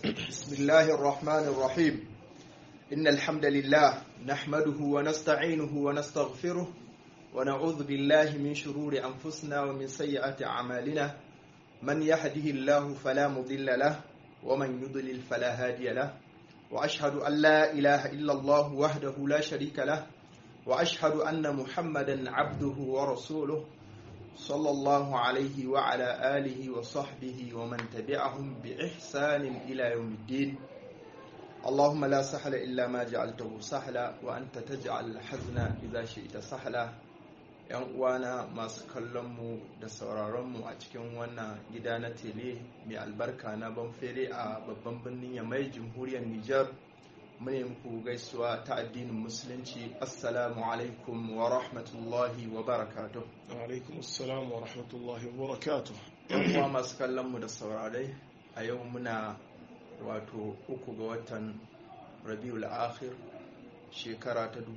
بسم الله الرحمن الرحيم إن الحمد لله نحمده ونستعينه ونستغفره ونعوذ بالله من شرور أنفسنا ومن سيئات أعمالنا من يهده الله فلا مضل له ومن يضلل فلا هادي له وأشهد أن لا إله إلا الله وحده لا شريك له وأشهد أن محمدا عبده ورسوله صلى الله عليه وعلى آله وصحبه ومن تبعهم بإحسان إلى يوم الدين اللهم لا سهل إلا ما جعلته سهلا وأنت تجعل الحزن إذا شئت سهلا ‘yan uwana masu kallonmu da sauraronmu a cikin wannan gida na tele mai albarka na banfere a babban birnin yamai jamhuriyar Nijar mune muku gaisuwa ta addinin musulunci assalamu alaikum wa rahmatullahi wa barakatuh alaikum assalam wa rahmatullahi wa barakatuh yan uwa masu kallonmu da saurarai a yau muna wato uku ga watan rabiul akhir shekara ta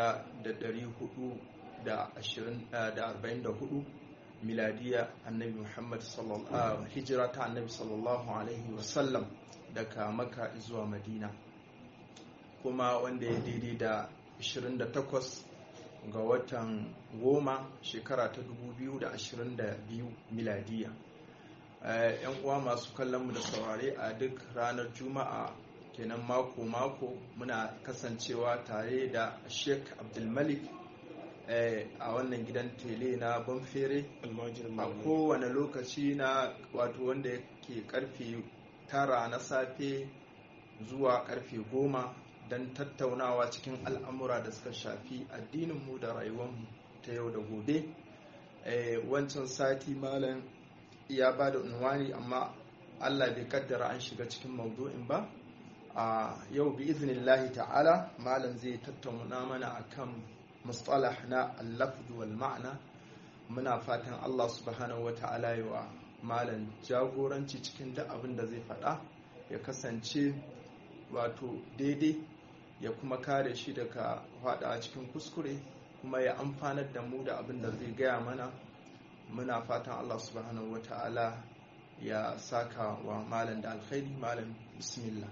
1444 miladiya annabi muhammad sallallahu hijira ta annabi sallallahu alaihi wasallam daga maka zuwa madina kuma wanda ya daidai da 28 ga watan goma shekara ta 2022 miladiya yan uwa masu kallonmu da saurare a duk ranar juma'a kenan mako-mako muna kasancewa tare da sheik abdulmalik a wannan gidan tele na banfere a kowane lokaci na wato wanda ke karfe tara na safe zuwa karfe goma don tattaunawa cikin al'amura da suka shafi addininmu da rayuwarmu ta yau da gobe wancan sati malam ya ba da unwani amma allah bai kaddara an shiga cikin maudu'in ba a yau bi iznillahi ta'ala malam zai tattauna mana akan mustalah na allafdu wal ma'ana muna fatan allah subhanahu wa ta'ala yi wa malam jagoranci cikin duk abin da zai faɗa ya kasance wato daidai ya kuma kare shi daga faɗa cikin kuskure kuma ya amfanar da mu da abin da zai gaya mana muna fatan allah subhanahu wa ta'ala ya saka wa malam da alkhairi malam bismillah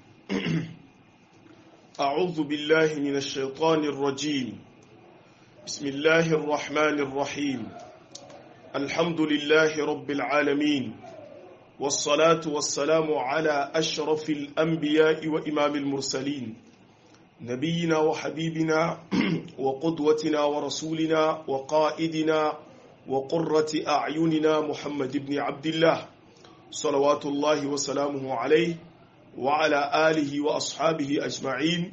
أعوذ بالله من الشيطان الرجيم بسم الله الرحمن الرحيم الحمد لله رب العالمين والصلاة والسلام على أشرف الأنبياء وإمام المرسلين نبينا وحبيبنا وقدوتنا ورسولنا وقائدنا وقرة أعيننا محمد بن عبد الله صلوات الله وسلامه عليه وعلى آله وأصحابه أجمعين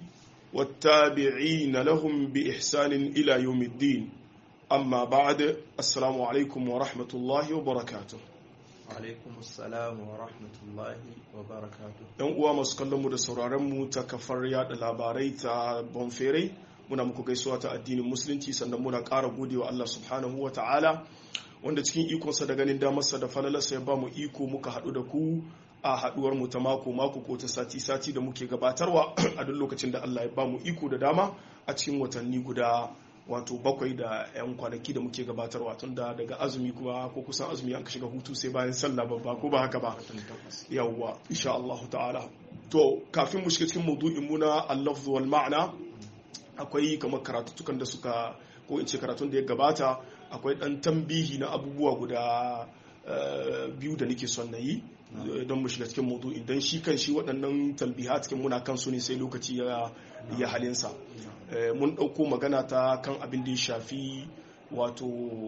والتابعين لهم بإحسان إلى يوم الدين أما بعد السلام عليكم ورحمة الله وبركاته alaikum assalam wa rahmatullahi wa barakatu yan uwa masu kallon mu da sauraron mu ta kafar yada labarai ta bonfere muna muku gaisuwa ta addinin musulunci sannan muna ƙara gode wa Allah subhanahu wa ta'ala wanda cikin ikonsa da ganin damarsa da falalarsa ya ba mu iko muka haɗu da ku a haɗuwar mu ta mako mako ko ta sati sati da muke gabatarwa a duk lokacin da Allah ya ba mu iko da dama a cikin watanni guda wato bakwai da 'yan kwanaki da muke gabatarwa tun da daga azumi kuma ko kusan azumi an ka shiga hutu sai bayan sallah babba ko ba haka ba yawwa insha Allah ta'ala to kafin mu shiga cikin maudu'in mu na al-lafz wal ma'na akwai kamar karatutukan da suka ko in ce karatun da ya gabata akwai dan tambihi na abubuwa guda biyu da nake son na yi don mu shiga cikin maudu'in don shi kan shi waɗannan talbiha cikin muna kansu ne sai lokaci ya halinsa mun ɗauko magana ta kan abin da ya shafi wato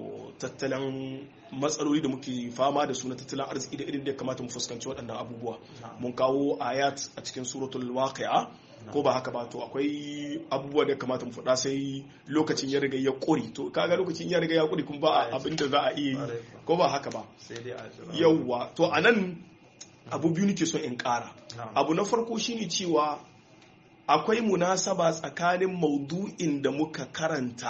tattalin matsaloli da muke fama da su na tattalin arziki da irin da ya kamata mu fuskanci waɗannan abubuwa mun kawo ayat a cikin suratul waqi'a ko ba haka ba to akwai abubuwa da ya kamata mu faɗa sai lokacin ya riga ya ƙuri to kaga lokacin ya riga ya ƙuri kuma ba abin da za a iya yi ko ba haka ba yawwa to anan abu biyu nake so in ƙara abu na farko shine cewa akwai munasaba tsakanin maudu'in da muka karanta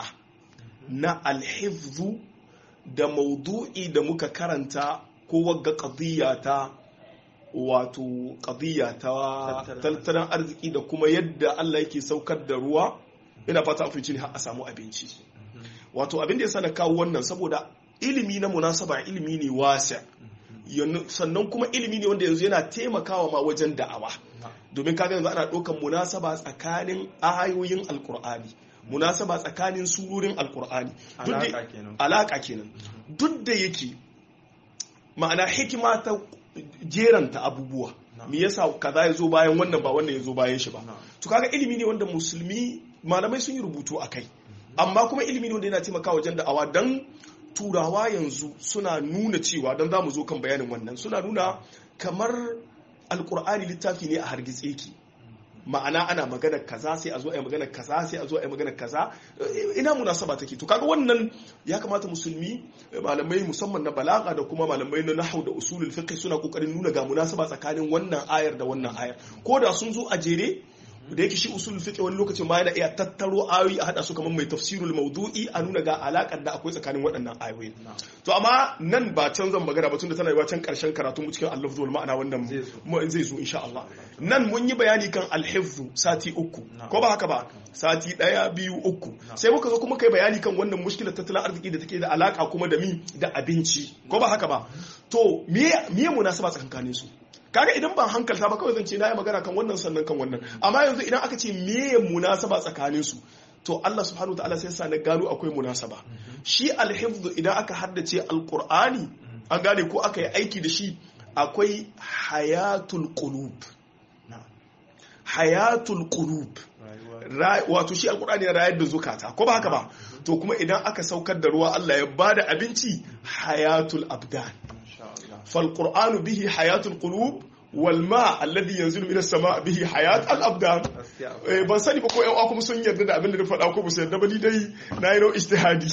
na alhifzu da maudu'i da muka karanta ko wagga qadiyya ta wato qadiyya ta tattalin arziki da kuma yadda Allah yake saukar da ruwa ina fata afinci ne har a samu abinci wato abin da yasa na kawo wannan saboda ilimi na munasaba ilimi ne wasa sannan kuma ilimi ne wanda yanzu yana taimakawa ma wajen da'awa domin kaga yanzu ana ɗaukan munasaba tsakanin ayoyin alkur'ani munasaba tsakanin surorin alkur'ani alaka kenan duk da yake ma'ana hikima ta jeranta abubuwa me yasa kaza ya zo bayan wannan ba wannan ya zo bayan shi ba to kaga ilimi ne wanda musulmi malamai sun yi rubutu a kai amma kuma ilimi ne wanda yana taimakawa wajen da'awa dan turawa yanzu suna nuna cewa don za mu zo kan bayanin wannan suna nuna kamar alkur'ani littafi ne a hargitse ki ma'ana ana magana kaza sai a zo a yi magana kaza sai a zo a yi magana kaza ina munasaba take to kaga wannan ya kamata musulmi malamai musamman na balaga da kuma malamai na nahwu da usulul fiqh suna kokarin nuna ga munasaba tsakanin wannan ayar da wannan ayar ko da sun zo a jere da yake shi usul fiqh wani lokacin ma yana iya tattaro ayoyi a hada su kamar mai tafsirul mawdu'i a nuna ga alakar da akwai tsakanin waɗannan ayoyi to amma nan ba can zan magana ba tunda tana yi can karshen karatu mu cikin al wal ma'ana wannan zai zo insha Allah nan mun yi bayani kan al sati uku ko ba haka ba sati daya biyu uku sai muka zo kuma kai bayani kan wannan mushkilar tattalin arziki da take da alaka kuma da mi da abinci ko ba haka ba to me me munasaba tsakanin su kaga idan ban hankalta ba kawai zan ce na yi magana kan wannan sannan kan wannan amma yanzu idan aka ce meye munasaba tsakanin su to Allah subhanahu wataala sai sa na gano akwai munasaba shi alhifzu idan aka haddace alqur'ani an gane ko aka yi aiki da shi akwai hayatul qulub hayatul qulub wato shi alqur'ani ya rayar da zukata ko ba haka ba to kuma idan aka saukar da ruwa Allah ya bada abinci hayatul abdan فالقرآن به حياة القلوب والماء الذي ينزل من السماء به حياة الأبدان ban sani ba ko yan uwa kuma sun yarda da abin da na faɗa ko ba su yarda ba ni dai na yi nau ijtihadi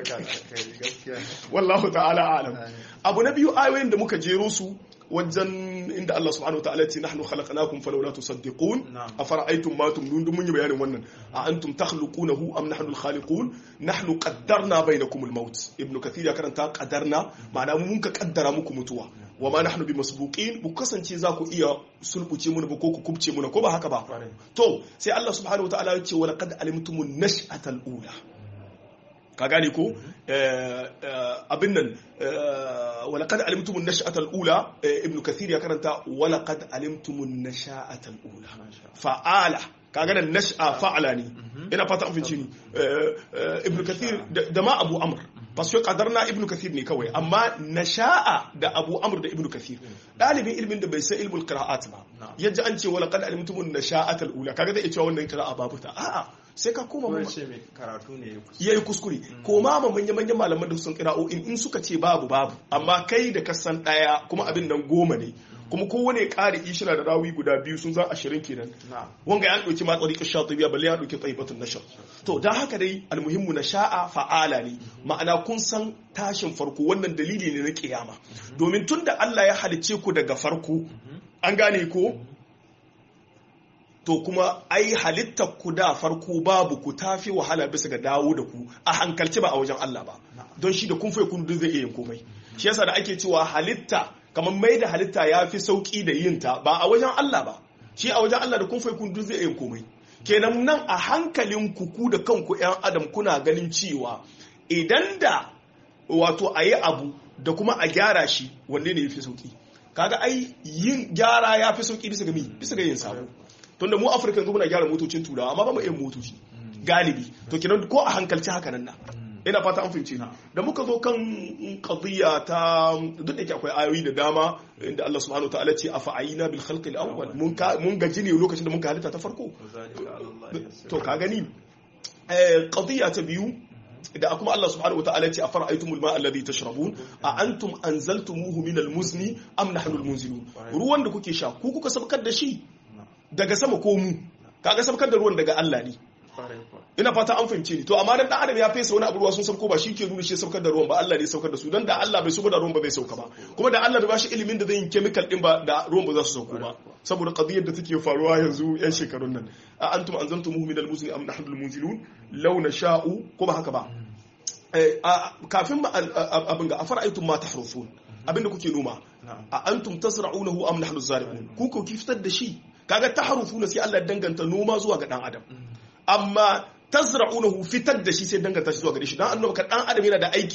wallahu ta'ala alam abu na biyu ayoyin da muka jero su wajen inda Allah subhanahu wataala ce nahnu khalaqnakum falawla tusaddiqun afara'aytum ma tumnun dun mun yi bayanin wannan a antum takhluqunahu am nahnu al-khaliqun nahnu qaddarna bainakum al-maut ibn kathir ya karanta qaddarna ma'ana mun ka kaddara muku mutuwa wa ma nahnu bimasbuqin bu kasance za ku iya sulbuce mu ko ku kubce mu ko ba haka ba to sai Allah subhanahu wataala ya ce wa laqad alimtumun nash'atal ula ka gane ko abin nan walaqad alimtumun nash'atal ula ibn kathir ya karanta walaqad alimtumun nash'atal ula fa'ala kaga nan nash'a fa'ala ne ina fata an finci ni ibn kathir da ma abu amr fasu kadarna ibn kathir ne kawai amma nasha'a da abu amr da ibn kathir dalibin ilmin da bai san ilmul qira'at ba yaji an ce walaqad alimtumun nasha'atal ula kaga zai cewa wannan qira'a babu ta a'a sai ka koma mun ce mai karatu ne ya yi kuskure koma ma manyan manyan malaman da sun kira'o'in in suka ce babu babu amma kai da ka san daya kuma abin nan goma ne kuma kowane ƙari ishira da rawi guda biyu sun zan ashirin kenan wanga ya ɗauki ma tsari ƙasha ta biya balle ya ɗauki tsaibatun nashar to don haka dai almuhimmu na sha'a fa'ala ne ma'ana kun san tashin farko wannan dalili ne na kiyama domin tun da Allah ya halicce ku daga farko an gane ko to kuma ai halittar ku da farko babu ku tafi wahala bisa ga dawo da ku a hankalci ba a wajen Allah ba don shi da kun fai kun zai iya yin komai shi yasa da ake cewa halitta kamar mai da halitta ya fi sauki da yin ta ba a wajen Allah ba shi a wajen Allah da kun fai kun zai iya yin komai kenan nan a hankalin ku ku da kanku yan adam kuna ganin cewa idan da wato a yi abu da kuma a gyara shi wanne ne ya fi sauki kaga ai yin gyara ya fi sauki bisa ga mi bisa ga yin sabo tunda mu afirka yanzu muna gyara motocin turawa amma ba mu yin motoci galibi to kenan ko a hankalci haka nan na ina fata an fahimce da muka zo kan qadiyya ta duk da ke akwai ayoyi da dama inda Allah subhanahu wa ta'ala ce afa'ina bil khalqi al-awwal mun mun gaji ne lokacin da mun halitta ta farko to ka gani eh qadiyya ta biyu da kuma Allah subhanahu wa ta'ala ce afara'aytumul ma'a alladhi tashrabun a antum anzaltumuhu min al-muzni am nahnu al-munzilun ruwan da kuke sha ku kuka sabkar da shi daga sama ko mu kaga sabkar da ruwan daga Allah ne ina fata an fahimce ni to amma dan adam ya fesa wani abu ruwa sun sauko ba shi ke nuna shi saukar da ruwan ba Allah ne saukar da su dan da Allah bai sauko da ruwan ba bai sauka ba kuma da Allah bai bashi ilimin da zai yi chemical din ba da ruwan ba za su sauko ba saboda qadiyar da take faruwa yanzu yan shekarun nan a antum anzaltumuhu min al-muzni am nahnu al-munzilun law nasha'u ko ba haka ba kafin abin ga afara'aytum ma tahrusun abinda kuke noma a antum tasra'unahu am nahnu zari'un ku ko ki fitar da shi kaga tahrufuna sai Allah danganta noma zuwa ga dan adam amma tazra'unahu fitar da shi sai danganta shi zuwa gare shi dan annabi ka dan adam yana da aiki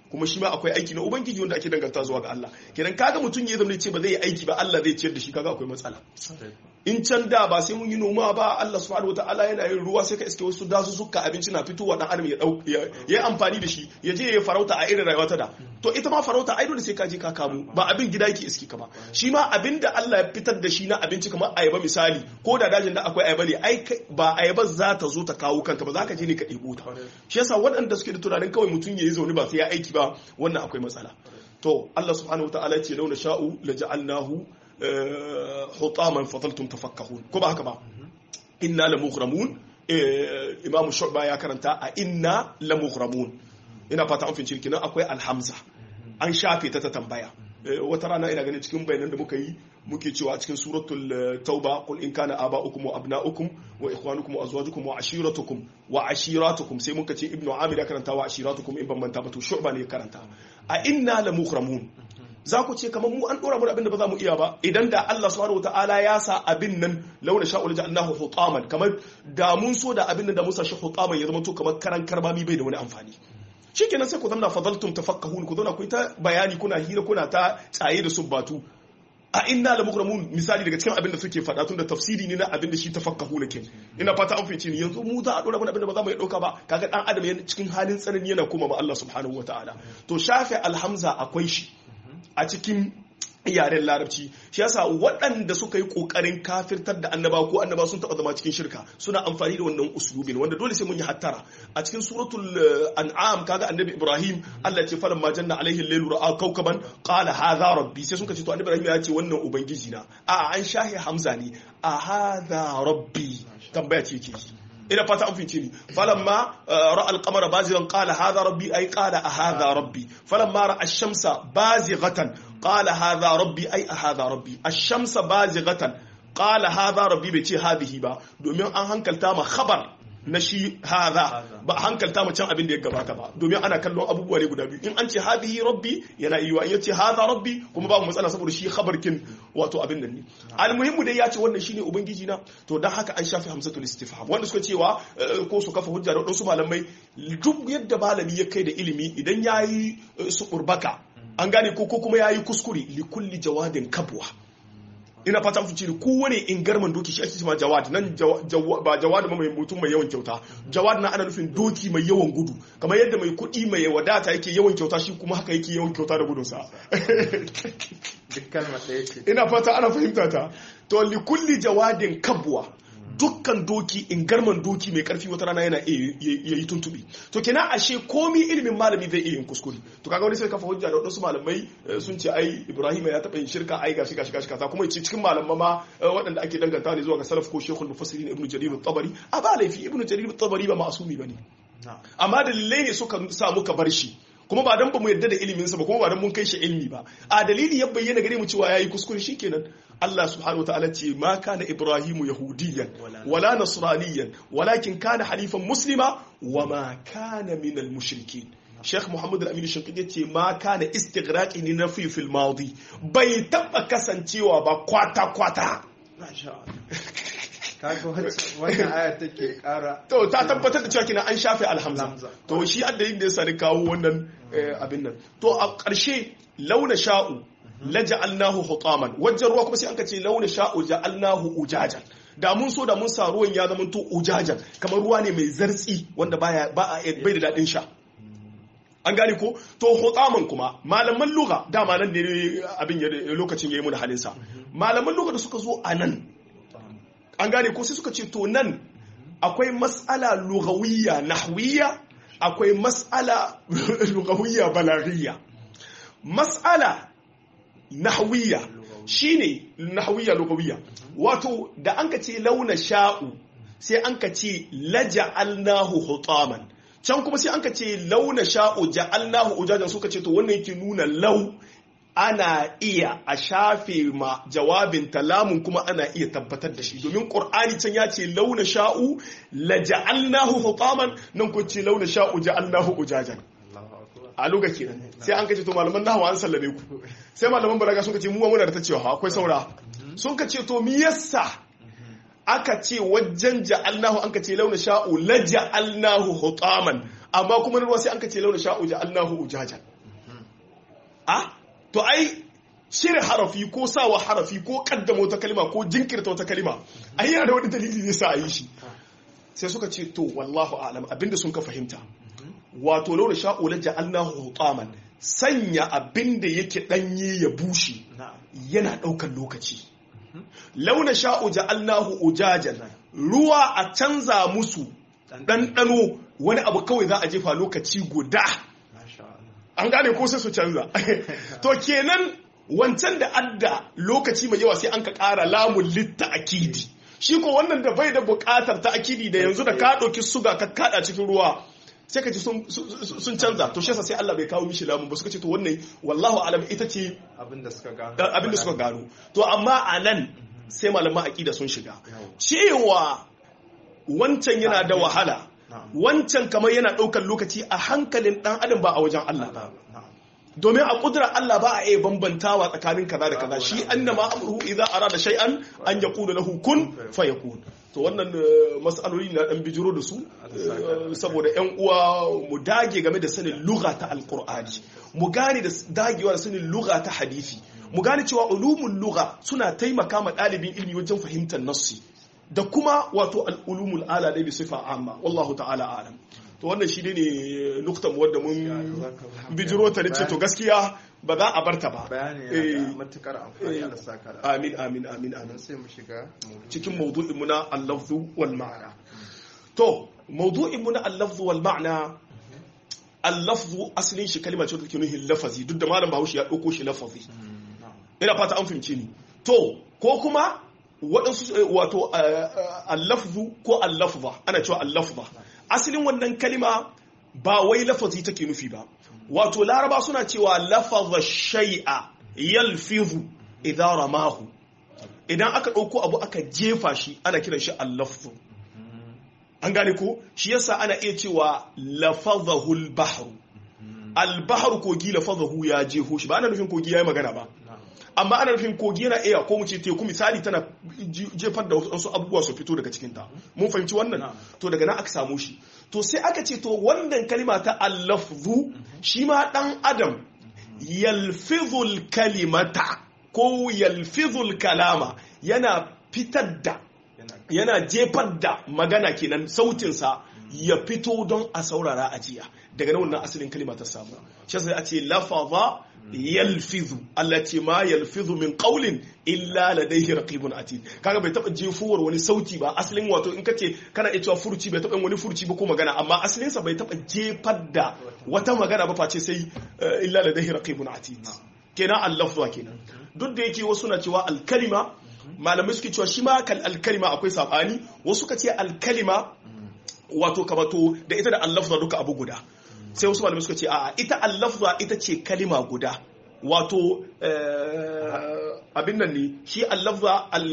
kuma shi ma akwai aiki na ubangiji wanda ake danganta zuwa ga Allah kenan kaga mutum ya zama ce ba zai yi aiki ba Allah zai ciyar da shi kaga akwai matsala in can da ba sai mun yi noma ba Allah subhanahu wataala yana yin ruwa sai ka iske wasu dasu suka abinci na fitowa dan adam ya dau ya yi amfani da shi ya je ya farauta a irin rayuwa ta da to ita ma farauta ai dole sai ka je ka kamo ba abin gida yake iske ka ba shi ma abin da Allah ya fitar da shi na abinci kamar ayaba misali ko da dajin da akwai ayaba ne ai ba ayaba za ta zo ta kawo kanta ba za ka je ne ka ɗebo ta shi yasa waɗanda suke da tunanin kawai mutum ya yi zaune ba sai ya aiki ba wannan akwai matsala to Allah subhanahu wataala ya ce launa sha'u la ja'alnahu hutaman fadaltum tafakkahun ko ba haka ba inna la mughramun imamu shu'ba ya karanta a inna la mughramun ina fata an finci kinan akwai alhamza an shafe ta ta tambaya wata rana ina ganin cikin bayanan da muka yi muke cewa a cikin suratul tauba qul in kana aba'ukum wa abna'ukum wa ikhwanukum wa azwajukum wa ashiratukum wa ashiratukum sai muka ce ibnu amir ya karanta wa ashiratukum in ban manta ba to shu'ba ne ya karanta a inna la mughramun za ku ce kamar mu an dora mu abin da ba za mu iya ba idan da Allah subhanahu wataala ya sa abin nan launa sha'ul ja'alnahu hutaman kamar da mun so da abin nan da musa shi hutaman ya zama to kamar karan karbami bai da wani amfani shikenan sai ku zama fadaltum tafakkahun ku zauna ku ta bayani kuna hira kuna ta tsaye da subbatu a inna la mukramun misali daga cikin abin da suke faɗa tun da tafsiri ne na abin da shi tafakkahu ne ke ina fata an fice ni yanzu mu za a dora mana abin da ba za mu iya dauka ba kaga dan adam yana cikin halin tsanani yana kuma ma Allah subhanahu wataala to shafe alhamza akwai shi a cikin yaren larabci shi yasa waɗanda suka yi ƙoƙarin kafirtar da annaba ko annaba sun taɓa zama cikin shirka suna amfani da wannan uslubin wanda dole sai mun yi hattara a cikin suratul an'am kaga annabi ibrahim Allah ya ce falan ma janna alaihi al-lailu ra'a kawkaban qala hadha rabbi sai suka ce to annabi ibrahim ya ce wannan ubangiji na a an shahi hamza ne a hadha rabbi tambaya ce ke ina fata an fince ni falamma ra'a al-qamara bazigan qala hadha rabbi ay qala a hadha rabbi falamma ra'a ash-shamsa bazighatan qala hadha rabbi ay a hadha rabbi ash-shamsa bazighatan qala hadha rabbi bai ce hadhihi ba domin an hankalta ma khabar na shi hadha ba hankalta ma can abin da ya gabata ba domin ana kallon abubuwa ne guda biyu in an ce hadhihi rabbi yana iya in yace hadha rabbi kuma babu matsala saboda shi khabarkin wato abin nan ne almuhimmu dai ya ce wannan shine ubangiji na to dan haka an shafi hamzatul istifham wanda suka cewa ko su kafa hujja da wadansu malamai duk yadda malami ya kai da ilimi idan yayi su urbaka an gane ko ko kuma yayi kuskure li kulli jawadin kabwa ina fata fice ne kowane ingarman doki shi ake cewa jawad nan ba jawad mai mutum mai yawan kyauta jawad na ana nufin doki mai yawan gudu kamar yadda mai kuɗi mai wadata yake yawan kyauta shi kuma haka yake yawan kyauta da gudunsa ina fata ana fahimta ta to li kulli jawadin kabwa dukkan doki ingarman doki mai karfi wata rana yana iya yi tuntubi to kenan ashe komi ilimin malami zai iya yin kuskure to kaga wani sai kafa hujja da wadansu malamai sun ce ai Ibrahim ya taɓa yin shirka ai gashi gashi gashi kaza kuma yace cikin malaman ma waɗanda ake danganta ne zuwa ga salaf ko shekul mufassirin ibnu jarir at-tabari a ba laifi ibnu jarir at-tabari ba ma'asumi bane amma dalilai ne suka sa muka bar shi kuma ba dan ba mu yadda da iliminsa ba kuma ba dan mun kai shi ilmi ba a dalili ya bayyana gare mu cewa yayi kuskure shikenan Allah subhanahu wataala ce ma kana ibrahimu yahudiyan wala nasraniyan walakin kana halifan muslima wa ma kana min al mushrikin Sheikh Muhammad Al-Amin Shankidi ce ma kana istighraqi ni nafi fil madi bai taba kasancewa ba kwata kwata kaga wannan aya take kara to ta tabbatar da cewa kina an shafe alhamza to shi adda yin da yasa ni kawo wannan abin nan to a ƙarshe launa sha'u la ja'alnahu hutaman wajen ruwa kuma sai an ka ce launa sha'u ja'alnahu ujajan da mun so da mun sa ruwan ya zama to ujajan kamar ruwa ne mai zartsi wanda baya ba bai da dadin sha an gane ko to hutaman kuma malaman lugha dama nan ne abin lokacin yayi mu da halinsa malaman lugha da suka zo a nan an gane ko sai suka ce to nan akwai mas'ala lugawiyya nahwiyya akwai mas'ala lugawiyya balagiyya mas'ala nahwiyya shine nahwiyya lugawiyya wato da an ka ce launa sha'u sai an ka ce laja'alnahu hutaman can kuma sai an ka ce launa sha'u ja'alnahu ujajan suka ce to wannan yake nuna lau ana iya a shafe ma jawabin talamun kuma ana iya tabbatar da shi domin ƙur'ani can ya ce launa sha'u la ja'alnahu hutaman nan ko ce launa sha'u ja'alnahu ujajan a luga kenan sai an kace to malaman nahwa an sallame ku sai malaman balaga sun kace mu muna da ta cewa akwai saura sun kace to me yasa aka ce wajen ja'alnahu an kace launa sha'u la ja'alnahu hutaman amma kuma ruwa sai an kace launa sha'u ja'alnahu ujajan a to ai cire harafi ko sawa harafi ko kaddama wata kalima ko jinkirta wata kalima ai yana da wani dalili zai sa a yi shi sai suka ce to wallahu alam abinda sun ka fahimta wato laura sha'u la ja'alnahu hutaman sanya abinda yake danye ya bushe yana daukar lokaci launa sha'u ja'alnahu ujajan ruwa a canza musu ɗanɗano wani abu kawai za a jefa lokaci guda an gane ko sai su canza to kenan wancan da adda lokaci mai yawa sai an ka ƙara lamun litta akidi shi ko wannan da bai da buƙatar ta akidi da yanzu da ka ɗauki suga ka kaɗa cikin ruwa sai ka ji sun canza to shi sai Allah bai kawo mishi lamun ba suka ce to wannan wallahu alam ita ce abinda suka gano abinda suka gano to amma a nan sai malaman aqida sun shiga cewa wancan yana da wahala wancan kamar yana ɗaukar lokaci a hankalin ɗan adam ba a wajen Allah ba domin a kudura Allah ba a iya bambantawa tsakanin kaza da kaza shi annama amruhu idza arada shay'an an yaqulu lahu kun fayakun to wannan mas'aloli na dan bijiro da su saboda yan uwa mu dage game da sanin lugha ta alqur'ani mu gane da dagewa da sanin lugha ta hadisi mu gane cewa ulumul lugha suna taimaka ma dalibin ilmi wajen fahimtar nassi da kuma wato al-ulumul ala da bi sifa amma wallahu ta'ala alam to wannan shi ne nuktan wadda mun bijiro ta ce to gaskiya ba za a barta ba bayani yana matukar amfani da saka da amin amin amin amin sai mu shiga cikin mawdu'in mu na al-lafzu wal ma'na to mawdu'in mu na al-lafzu wal ma'na al-lafzu asalin shi kalma ce take nuhin lafazi duk da malam Bahaushe ya dauko shi lafazi ina fata an fahimce ni to ko kuma waɗansu wato al-lafzu ko al-lafza ana cewa al-lafza asalin wannan kalima ba wai lafazi take nufi ba wato laraba suna cewa lafaza shay'a yalfizu idan ramahu idan aka ɗauko abu aka jefa shi ana kiran shi al-lafzu an gane ko shi yasa ana iya cewa lafazahu al-bahru al-bahru kogi lafazahu ya jeho shi ba ana nufin kogi yayi magana ba amma ana nufin kogi yana iya ko mu ce teku misali tana jefar da wasu abubuwa su fito daga cikinta mun fahimci wannan to daga nan aka samu shi to sai aka ce to wannan kalima ta allafzu shi ma dan adam yalfizul kalimata ko yalfizul kalama yana fitar da yana jefar da magana kenan sautinsa ya fito don a saurara a jiya daga nan wannan asalin kalima ta samu shi sai a ce lafaza yalfizu Allah ce ma yalfizu min qawlin illa ladayhi raqibun atid kaga bai taba jefuwar wani sauti ba asalin wato in kace kana iya cewa furuci bai taba wani furuci ba ko magana amma asalin sa bai taba jefar da wata magana ba face sai illa ladayhi raqibun atid kenan al-lafzu kenan duk da yake wasu na cewa al-kalima malamai suke cewa shi ma kal al-kalima akwai sabani wasu ka ce al-kalima wato kamato da ita da al-lafzu duka abu guda sai wasu malamai suka ce a ita allafza ita ce kalima guda wato abin nan ne shi allafza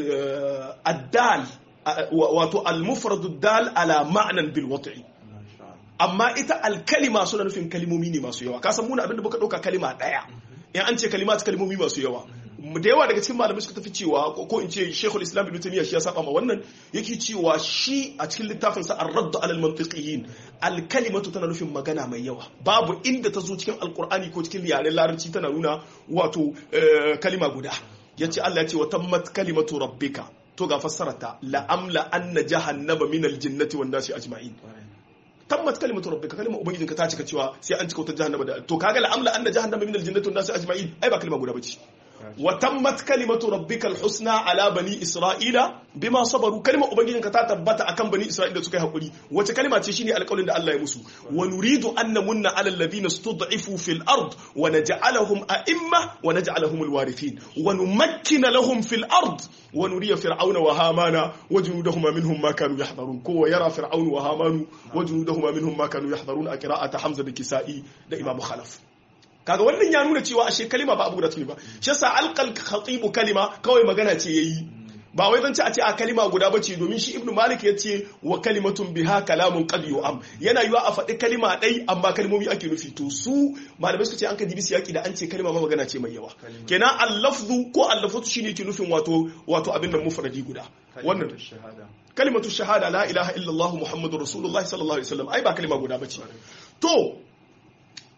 addal wato almufradu dal ala ma'anan bil wat'i amma ita alkalima suna nufin kalimomi ne masu yawa kasan muna abin da muka dauka kalima daya in an ce kalima ta kalimomi masu yawa da yawa daga cikin malamai suka tafi cewa ko in ce Sheikhul Islam Ibn Taymiyyah shi ya saba ma wannan yake cewa shi a cikin littafin sa Ar-Radd 'ala al-Mantiqiyyin al-kalimatu tana nufin magana mai yawa babu inda ta zo cikin Al-Qur'ani ko cikin yaren Larabci tana nuna wato kalima guda yace Allah ya ce wa tammat kalimatu rabbika to ga fassarata la amla anna jahannama min al-jinnati wan nasi ajma'in tammat kalimatu rabbika kalimar ubangijinka ta cika cewa sai an cika wata jahannama da to kaga la amla anna jahannama min al-jinnati wan nasi ajma'in ai ba kalma guda bace وتمت كلمة ربك الحسنى على بني إسرائيل بما صبروا كلمة أبنجين كتاتبت أكم بني إسرائيل سكي هقولي وتكلمة تشيني على قول الله يمسو ونريد أن نمن على الذين استضعفوا في الأرض ونجعلهم أئمة ونجعلهم الوارثين ونمكن لهم في الأرض ونري فرعون وهامان وجنودهما منهم ما كانوا يحذرون كو يرى فرعون وهامان وجنودهما منهم ما كانوا يحذرون قراءة حمزة الكسائي ده إمام خلف kaga wannan ya nuna cewa ashe kalima ba abu da tuni ba shi yasa alqal khatibu kalima kawai magana ce yayi ba wai zan ce a ce a kalima guda bace domin shi ibnu malik ya ce wa kalimatun biha kalamun qad yu'am yana yiwa a faɗi kalima ɗai amma kalmomi ake nufi to su malamai suka ce an ka dibi siyaki da an ce kalima ma magana ce mai yawa kenan al-lafzu ko al-lafzu shine ke nufin wato wato abin nan mufradi guda wannan kalimatu shahada la ilaha illallah muhammadur rasulullah sallallahu alaihi wasallam ai ba kalima guda bace to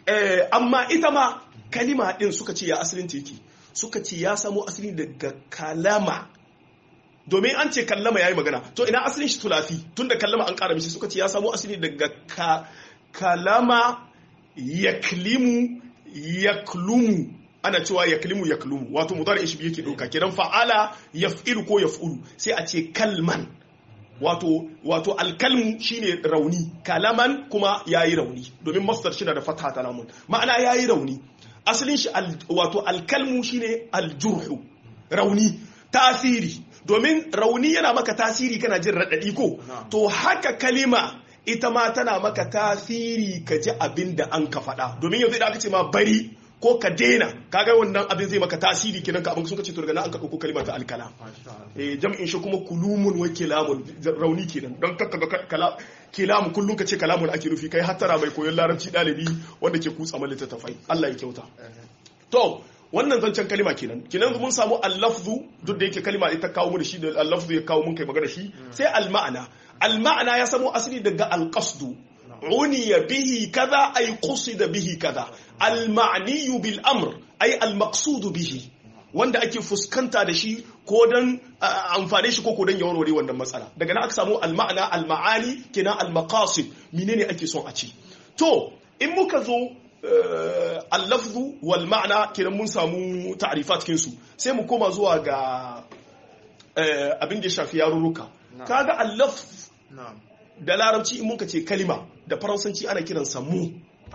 eh, amma ita ma kalima din suka ce ya asalin ta yake suka ce ya samo asali daga kalama domin an ce kallama ya yi magana to ina asalin shi tulafi tun da kallama an kara mishi suka ce ya samo asali daga ka, kalama yaklimu yaklumu ana cewa yaklimu yaklumu wato mudari shi yake doka kenan fa'ala yaf'ilu ko yaf'ulu sai a ce kalman wato wato alkalmu shine rauni kalaman kuma yayi rauni domin masdar shi na da fatha ta lamun ma'ana yayi rauni asalin shi al, wato alkalmu shine aljurhu rauni tasiri domin rauni yana maka tasiri kana jin raɗaɗi ko to haka kalima ita ma tana maka tasiri ka ji abin da an ka faɗa domin yanzu da aka ce ma bari ko ka daina kaga wannan abin zai maka tasiri kenan ka abin sun ce to daga nan an ka ɗauko kalima ta alkala eh jam'in shi kuma kulumun wa kilamun rauni kenan don kakka ga kala kilamu kullum ka ce kalamun ake nufi kai hattara mai koyon larabci ɗalibi wanda ke kutsa mal littattafai Allah ya kyauta to wannan zancen kalima kenan kenan mun samu al-lafzu duk da yake kalima ita kawo mu da shi da al-lafzu ya kawo mun kai magana shi sai al-ma'ana al-ma'ana ya samo asali daga al-qasdu uniya bihi kaza ay qusida bihi kaza al-ma'ni bil amr ay al-maqsud bihi wanda ake fuskanta da shi ko dan amfane shi ko ko dan ya warware wannan matsala daga nan aka samu al-ma'ana al-ma'ani kenan al-maqasid menene ake son a ci to in muka zo allafzu wal ma'ana kenan mun samu ta'rifat cikin su sai mu koma zuwa ga abin da ya shafi yarurruka kaga allaf da larabci in muka ce kalima da faransanci ana kiransa mu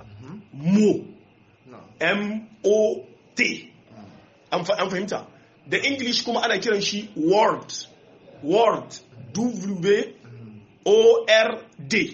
mu m o t an fahimta da english kuma ana kiran shi word word w o r d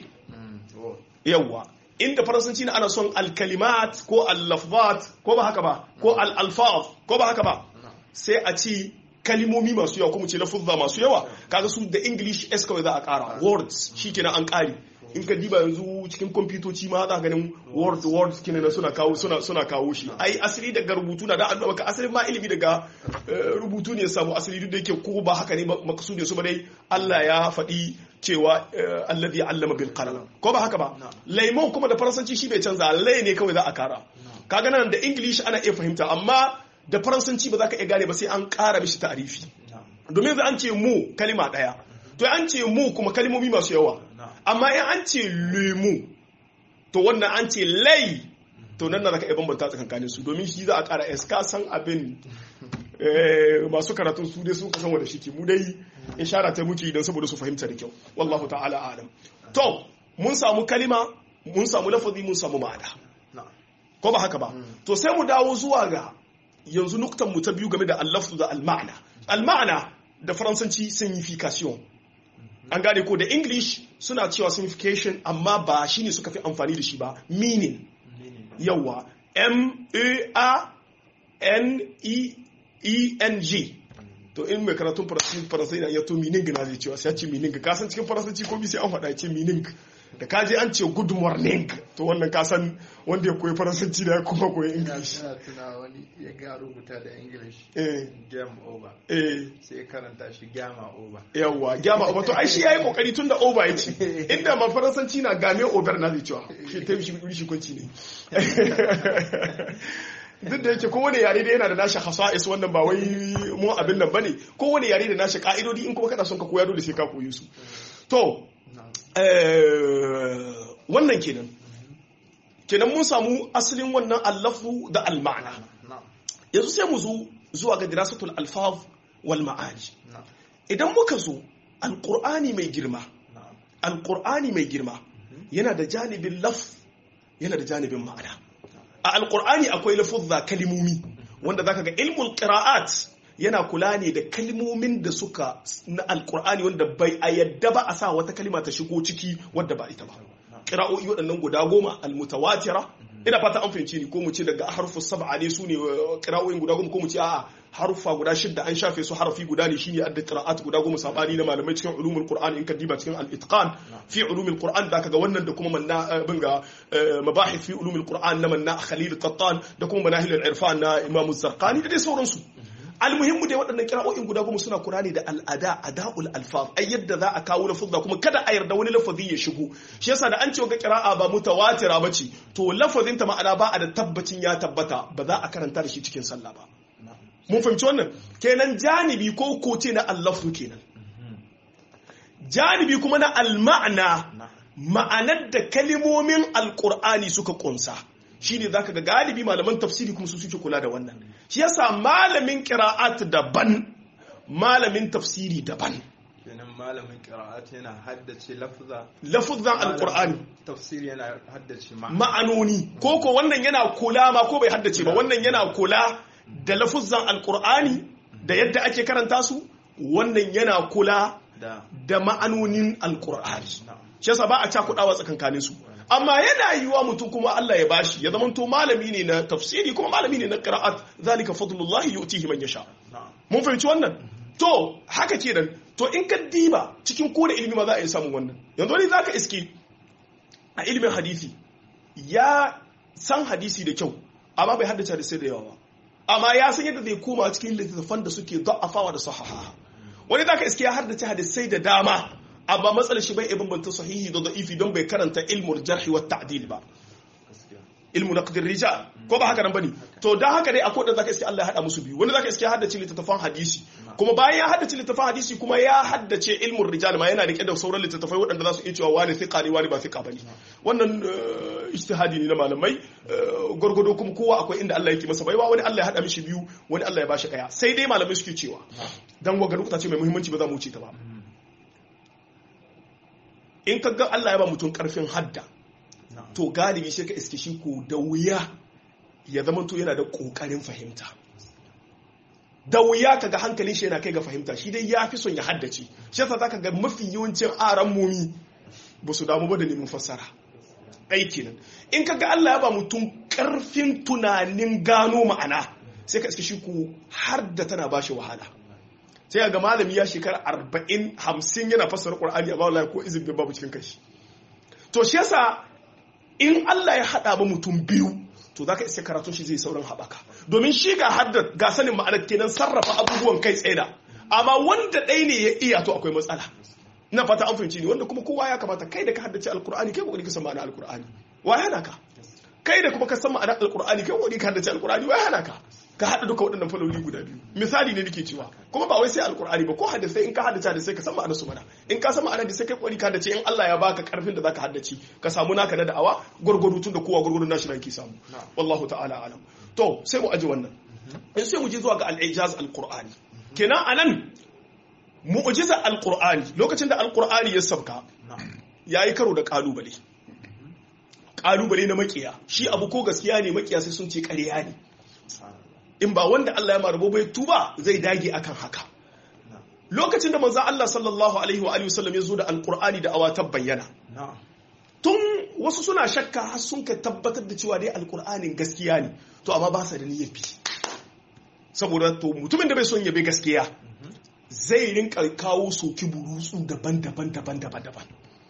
yawwa inda faransanci na ana son alkalimat ko allafzat ko ba haka ba ko al'alfaz ko ba haka ba sai a ci kalimomi masu yawa kuma ce lafuzza masu yawa kaga su da english s kawai za a kara words shikenan an kari in ka diba yanzu cikin kwamfutoci ma za ganin word words kenan suna kawo suna suna kawo shi ai asali daga rubutu na da an maka asali ma ilimi daga rubutu ne samu asali duk da yake ko ba haka ne makasudin su ba dai Allah ya faɗi cewa alladhi allama bil qalam ko ba haka ba laimon kuma da faransanci shi bai canza lai ne kawai za a kara kaga nan da english ana iya fahimta amma da faransanci ba za ka iya gane ba sai an kara mishi ta'arifi domin za an ce mu kalima daya to an ce mu kuma kalimomi masu yawa amma in an ce lemu to wannan an ce lai to nan na za ka iya bambanta tsakankanin su domin shi za a kara es ka san abin masu karatun su dai sun kasan wanda shi ke mu dai ishara ta muke idan saboda su fahimta da kyau wallahu ta'ala alam to mun samu kalima mun samu lafazi mun samu ma'ana ko ba haka ba to sai mu dawo zuwa ga yanzu nuktan mu ta biyu game da allafzu da alma'ana alma'ana da faransanci signification an gane ko da english suna cewa signification amma ba shine suka fi amfani da shi ba meaning yawa m a n e e n g to in mai karatun faransai na iya to meaning na zai cewa sai ya ce meaning ka san cikin faransanci ko bi sai an faɗa ce meaning da kaje an ce good morning to wannan ka san wanda ya koyi faransanci da ya kuma koyi english ina tuna wani ya ga rubuta da english eh game over eh sai karanta shi gama over yawwa gyama over to ai shi yayi kokari tun da over yace inda ma faransanci na game over na zai cewa shi ta shi shi kunci ne duk da yake kowane yare da yana da nashi hasa'is wannan ba wai mu abin nan bane kowane yare da nashi ka'idodi in kuma kana son ka koya dole sai ka koyi su to wannan kenan kenan mun samu asalin wannan allafu da almana yanzu sai mu zo zuwa ga dirasatul alfaz wal ma'ani idan muka zo alqur'ani mai girma alqur'ani mai girma yana da janibin laf yana da janibin ma'ana a alqur'ani akwai lafuzza kalimomi wanda zaka ga ilmul qira'at yana kula ne da kalmomin da suka na alkur'ani wanda bai a yadda ba a sa wata kalima ta shigo ciki wadda ba ita ba kira'o'i waɗannan guda goma almutawatira ina fata an fahimci ni ko mu ce daga harfu sab'a ne su ne kira'o'in guda goma ko mu ce a'a harufa guda shidda an shafe su harafi guda ne shine adda qira'at guda goma sabani na malamai cikin ulumul qur'an in ka diba cikin al-itqan fi ulumul qur'an da kaga wannan da kuma manna binga mabahith fi ulumul qur'an na manna khalil qattan da kuma manahil al-irfan na imam az-zarqani da dai sauransu almuhimmu dai waɗannan kira'o'in guda goma suna kura ne da al'ada ada'ul alfaz ai yadda za a kawo lafuzza kuma kada a yarda wani lafazi ya shigo shi yasa da an ce ga kira'a ba mutawatira bace to lafazin ta ma'ana ba a da tabbacin ya tabbata ba za a karanta da shi cikin sallah ba mun fahimci wannan kenan janibi ko koce na allafu kenan janibi kuma na alma'ana ma'anar da kalimomin alkur'ani suka kunsa shine zaka ga galibi malaman tafsiri kuma su suke kula da wannan shi yasa malamin qira'at daban malamin tafsiri daban kenan malamin qira'at yana haddace lafza lafuzan alkur'ani tafsiri yana haddace ma'anoni ko ko wannan yana kula ma ko bai haddace ba wannan yana kula da lafuzan alkur'ani da yadda ake karanta su wannan yana kula da ma'anonin alkur'ani shi yasa ba a cakudawa tsakankanin su amma yana yiwa mutum kuma Allah ya bashi ya zama to malami ne na tafsiri kuma malami ne na qira'at zalika fadlullahi yu'tihi man yasha mun fahimci wannan to haka kenan to in ka diba cikin kowane ilimi ma za a yi samun wannan yanzu wani zaka iske a ilimin hadisi ya san hadisi da kyau amma bai haddace hadisai da yawa ba amma ya san yadda zai koma cikin littattafan da suke da'afawa da sahaha wani zaka iske ya haddace hadisai da dama amma matsalar shi bai bambanta sahihi da da'ifi don bai karanta ilmul jarhi wa ta'dil ba ilmu naqdir rijal ko ba haka nan bane to dan haka dai akwai da zaka iske Allah ya hada musu biyu wani zaka iske ya haddace littattafan hadisi kuma bayan ya haddace littattafan hadisi kuma ya haddace ilmul rijal ma yana rike da sauran littattafai waɗanda za su iya cewa wani thiqa ne wani ba thiqa bane wannan ijtihadi ne na malamai gurgudo kuma kowa akwai inda Allah yake masa baiwa wani Allah ya hada mishi biyu wani Allah ya bashi daya sai dai malamai suke cewa dan waga nukuta ce mai muhimmanci ba za mu wuce ta ba in ka ga Allah ya ba mutum karfin hadda to galibi sai ka iske shi ko da wuya ya zama to yana da kokarin fahimta da wuya ka ga hankalin shi yana kai ga fahimta shi dai ya fi son ya haddace shi yasa zaka ga mafi yawancin aran mumi ba su damu ba da neman fassara aiki nan in ka ga Allah ya ba mutum karfin tunanin gano ma'ana sai ka iske shi ko har da tana bashi wahala sai ga malami ya shekara arba'in hamsin yana fassara ƙwar'ani a bawala ko izin babu cikin kashi to shi yasa in Allah ya haɗa ba mutum biyu to za ka iske karatun shi zai sauran haɓaka domin shi ga hadda ga sanin ma'anar kenan sarrafa abubuwan kai tsaye da amma wanda ɗaya ne ya iya to akwai matsala ina fata an fahimci ne wanda kuma kowa ya kamata kai da ka haddace alkur'ani kai kokari ka san ma'anar alkur'ani wa yana ka kai da kuma ka san ma'anar alkur'ani kai kokari ka haddace alkur'ani wa yana ka ka haɗa duka waɗannan faloli guda biyu misali ne nake cewa kuma ba wai sai alkur'ani ba ko hadisai in ka haddace da sai ka san ma'anar su mana in ka san ma'anar da sai kai kokari ka haddace in Allah ya baka karfin da zaka haddace ka samu naka na da'awa gurgudu tun da kowa gurgudu nashi yake samu wallahu ta'ala alam to sai mu aji wannan in sai mu je zuwa ga al-ijaz al-qur'ani kenan anan mu'jiza al-qur'ani lokacin da al-qur'ani ya sabka yayi karo da kalubale kalubale na makiya shi abu ko gaskiya ne makiya sai sun ce ƙarya ne in ba wanda Allah ya marabo bai tuba zai dage akan haka lokacin da manzon Allah sallallahu alaihi wa alihi wasallam ya zo da alqur'ani da awatar bayyana tun wasu suna shakka har sun ka tabbatar da cewa dai alqur'anin gaskiya ne to amma ba sa da niyyar bi saboda to mutumin da bai son ya bi gaskiya zai rinka kawo soki burutsu daban-daban daban-daban daban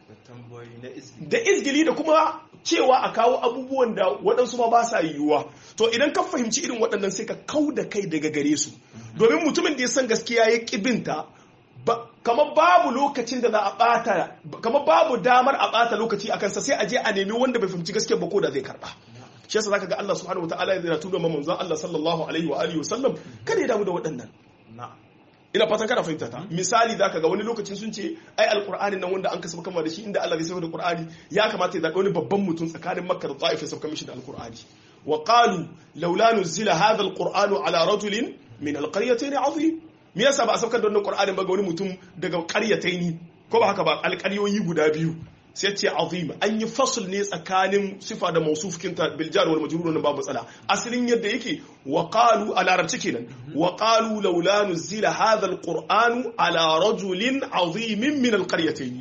da izgili da kuma cewa a kawo abubuwan da waɗansu ma ba sa yiwuwa to idan ka fahimci irin waɗannan sai ka kau da kai daga gare su domin mutumin da ya san gaskiya ya ƙibinta kamar babu lokacin da za a ɓata kamar babu damar a ɓata lokaci a kansa sai a je a nemi wanda bai fahimci gaskiya ba ko da zai karɓa shi yasa zaka ga Allah subhanahu wataala ya zira tuba manzon Allah sallallahu alaihi wa alihi wasallam kada ya damu da waɗannan ina fatan kana fahimta ta misali zaka ga wani lokacin sun ce ai alqur'anin nan wanda an kasa kama da shi inda Allah zai sauka da qur'ani ya kamata ya zaɓi wani babban mutum tsakanin makka da ta'if ya sauka mishi da alqur'ani wa qalu laula nuzila hadha alqur'anu ala rajulin min alqaryatayn azim me yasa ba a saukar da wannan qur'anin ba ga wani mutum daga qaryatayn ko ba haka ba alqaryoyi guda biyu sai ce azim an yi fasul ne tsakanin sifa da mausufikin ta bil jar wal majrur nan babu matsala asalin yadda yake wa qalu a larabci kenan wa qalu laula nuzila hadha al qur'anu ala rajulin azimin min al qaryatayn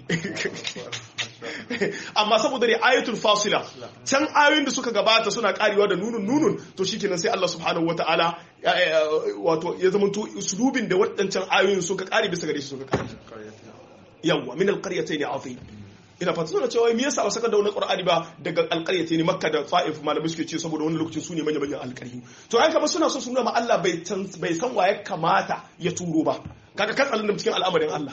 amma saboda ayatul fasila can ayoyin da suka gabata suna karewa da nunun nunun to shikenan sai Allah subhanahu wataala wato ya zama to uslubin da waɗancan ayoyin suka kare bisa gare shi suka kare yawwa min al qaryatayn azim ina fata suna cewa me yasa ba saka da wani qur'ani ba daga alqaryati ne makka da ta'if malamai suke ce saboda wani lokacin su ne manyan manyan alqaryu to ai kamar suna so su nuna ma Allah bai bai san waye kamata ya turo ba kaga katsalin da cikin al'amarin Allah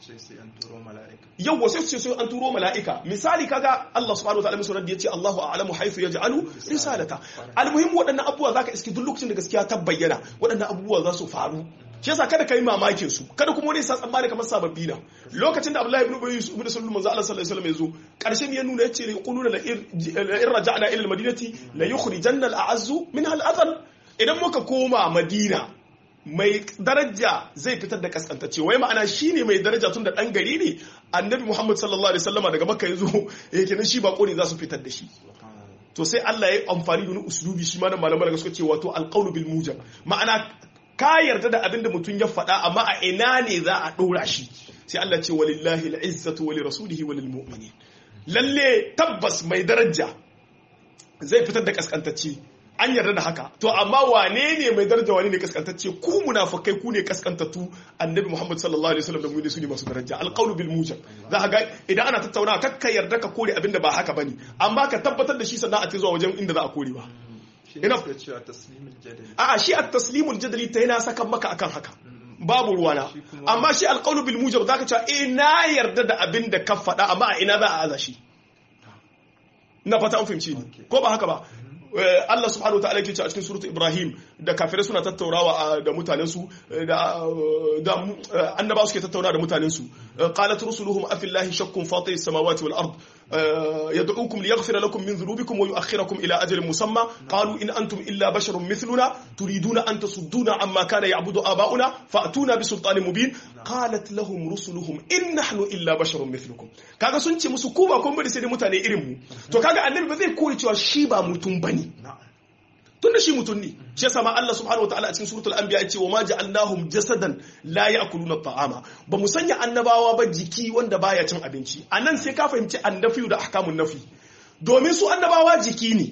yau wasu su ce sai an turo mala'ika misali kaga Allah subhanahu wa ta'ala musulun da ya ce Allahu a'lamu haythu yaj'alu risalata almuhim waɗannan abubuwa zaka iski duk lokacin da gaskiya ta bayyana waɗannan abubuwa za su faru shi yasa kada kai mamakin su kada kuma wani sa tsammani kamar sababbi na lokacin da Abdullahi ibn Ubay ibn Sulul manzo Allah sallallahu alaihi wasallam yazo karshen ya nuna yace yaquluna la in raja'na ila al-madinati la yukhrijanna al-a'azzu minha al-adhal idan muka koma Madina mai daraja zai fitar da kaskantacce wai ma'ana shine mai daraja tun da dan gari ne annabi Muhammad sallallahu alaihi wasallama daga Makka yazo yake nan shi bako ne za su fitar da shi to sai Allah ya yi amfani da wani uslubi shi ma da malamai daga suka ce wato alqawlu bil mujab ma'ana ka yarda da abin da mutum ya faɗa amma a ina ne za a ɗora shi sai Allah ce walillahi al'izzatu wa lirasulihi wa lilmu'minin lalle tabbas mai daraja zai fitar da kaskantacce an yarda da haka to amma wane ne mai daraja wane ne kaskantacce ku munafikai ku ne kaskantattu annabi Muhammad sallallahu alaihi wasallam da mu ne su ne masu daraja alqawlu bil mujab za ka ga idan ana tattaunawa kakka yarda ka kore abin da ba haka bane amma ka tabbatar da shi sannan a ce zuwa wajen inda za a kore ba ina cewa taslimul jadali a'a shi at-taslimul jadali ta yana saka maka akan haka babu ruwana amma shi alqawlu bil mujab zaka cewa eh na yarda da abin da ka faɗa amma a ina za a aza shi ina fata an fahimci ni ko ba haka ba Allah subhanahu wataala yake cewa a cikin suratul Ibrahim da kafirai suna tattaunawa da mutanen su da da annaba suke tattauna da mutanen su qalat rusuluhum afillahi shakkun fatir samawati wal ard yad'ukum liyaghfira lakum min dhunubikum wa yu'akhkhirakum ila ajalin musamma qalu in antum illa basharun mithluna turiduna an tasudduna amma kana ya'budu aba'una fa'tuna bi sultanin mubin qalat lahum rusuluhum in nahnu illa basharun mithlukum kaga sun ce musu ku ba kun bari sai dai mutane irin mu to kaga annabi ba zai koyi cewa shi ba mutum bane tunda shi mutum ne shi yasa ma Allah subhanahu wataala a cikin suratul anbiya ya ce wa ma ja'alnahum jasadan la ya'kuluna ta'ama ba mu sanya annabawa ba jiki wanda baya cin abinci anan sai ka fahimci annafi da ahkamun nafi domin su annabawa jiki ne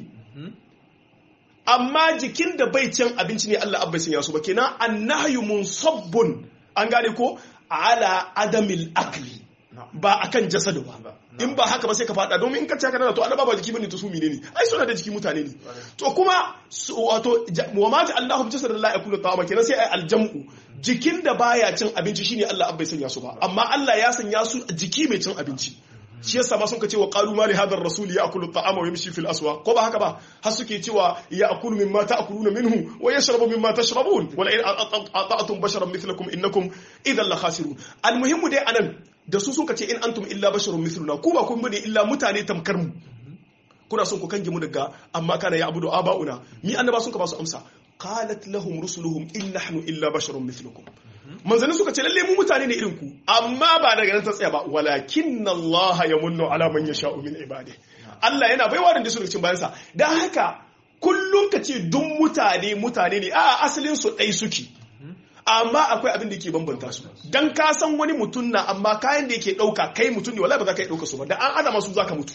amma jikin da bai cin abinci ne Allah abba sanya su ba kenan annahyu munsabbun an gane ko ala adamil akli ba akan jasadu ba in ba haka ba sai ka fada domin in ka ce haka to annaba ba jiki bane to su menene ai suna da jiki mutane ne to kuma wato wa ma ta Allahu jasadan la yakulu ta'ama kenan sai ai aljamu jikin da baya cin abinci shine Allah abbai sanya su ba amma Allah ya sanya su jiki mai cin abinci shi yasa ma sun ka ce wa qalu ma li hadha ar-rasul ya'kulu at-ta'ama wa yamshi fil aswaq ko ba haka ba har suke cewa ya'kulu mimma ta'kuluna minhu wa yashrabu mimma tashrabun wa la in ata'tum basharan mithlakum innakum idhan la khasirun al-muhimmu dai anan da su suka ce in antum illa basharun mithluna ku ba kun bane illa mutane tamkar mu kuna son ku kange mu daga amma kana ya abudu aba'una mi annaba sun ka ba su amsa qalat lahum rusuluhum in nahnu illa basharun mithlukum manzanni suka ce lalle mu mutane ne irin ku amma ba daga nan ta tsaya ba walakin Allah yamunnu ala man yasha'u min ibadihi Allah yana baiwa da su cikin bayansa dan haka kullum ka ce duk mutane mutane ne a asalin su dai suke amma akwai abin da yake bambanta su dan ka san wani mutum na amma kayan da yake dauka kai mutum ne wallahi ba za ka yi dauka su ba da an adama su za ka mutu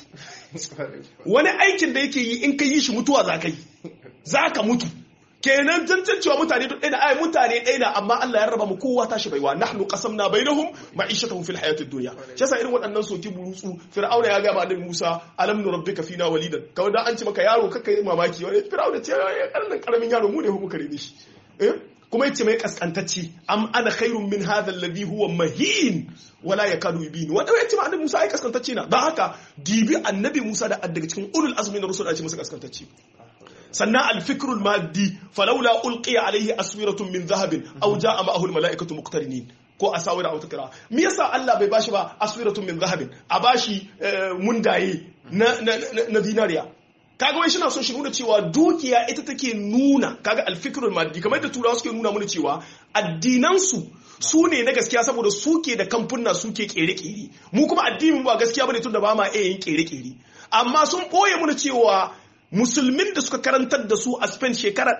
wani aikin da yake yi in ka yi shi mutuwa za ka yi za ka mutu kenan tantancewa mutane duk ɗaya da ai mutane ɗaya na amma Allah ya raba mu kowa tashi baiwa nahnu qasamna bainahum ma'ishatahum fil hayatid dunya shi yasa irin waɗannan soki burutsu fir'auna ya ga ma annabi Musa alam nurabbika fina walidan kawai da an ce maka yaro kakka yi mamaki wani fir'auna ce ya karamin karamin yaro mu ne mu kare shi eh kuma yace mai kaskantacci am ana khairun min hadha alladhi huwa mahin wala yakadu yubin wanda yace ma annabi Musa ai kaskantacce na dan haka dibi annabi Musa da daga cikin ulul azmi na rusul a ce masa kaskantacce sannan alfikrul maddi falawla ulqiya alaihi aswiratun min dhahabin aw jaa ma'ahu almalaikatu muqtarinin ko asawira aw takra me yasa Allah bai bashi ba aswiratun min dhahabin a bashi mundaye na na dinariya kaga wai shina son shi nuna cewa dukiya ita take nuna kaga alfikrul maddi kamar da turawa suke nuna mana cewa addinansu su ne na gaskiya saboda suke da kamfuna suke kere-kere mu kuma addinin ba gaskiya bane tunda ba ma iya yin kere-kere amma sun boye mana cewa musulmin da suka karantar da su a Spain shekara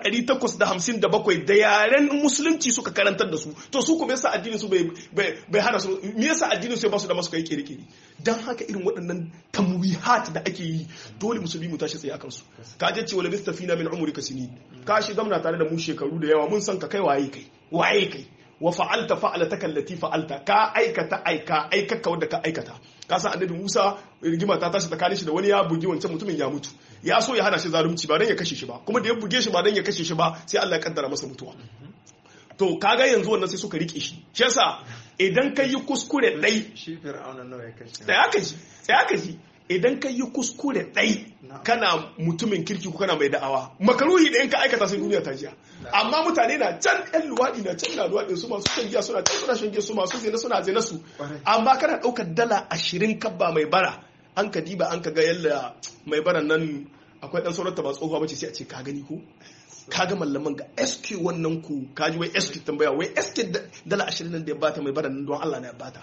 857 da yaren musulunci suka karantar da su to su kuma yasa addinin su bai hana su me yasa addinin su ba su da masu kai kere-kere dan haka irin waɗannan tamwihat da ake yi dole musulmi mu tashi tsaye akan su ka je cewa labista fina min umrika sini ka shi zamna tare da mu shekaru da yawa mun san ka kai waye kai waye kai wa fa'alta fa'alataka allati fa'alta ka aikata aika aikaka wanda ka aikata ka san annabi Musa rigima ta tashi tsakanin shi da wani ya bugi wancan mutumin ya mutu ya so ya hana shi zalunci ba dan ya kashe shi ba kuma da ya buge shi ba dan ya kashe shi ba sai Allah ya kaddara masa mutuwa to kaga yanzu wannan sai suka rike shi shi yasa idan ka yi kuskure dai shi fir'auna nawa ya kashe sai aka ji sai aka ji idan ka yi kuskure dai kana mutumin kirki ko kana mai da'awa makaruhi da in ka aikata sai duniya ta jiya amma mutane na can yan luwaɗi na can na luwaɗi su masu shan giya suna can suna shan giya su masu zina suna zina su amma kana ɗaukar dala ashirin kabba mai bara an ka diba an ka ga yalla mai baran nan akwai ɗan sauran ta ba tsohuwa bace sai a ce ka gani ko ka ga mallaman ga SQ wannan ku ka ji wai SQ tambaya wai SQ dala ashirin nan da ya bata mai baran nan don Allah na ya bata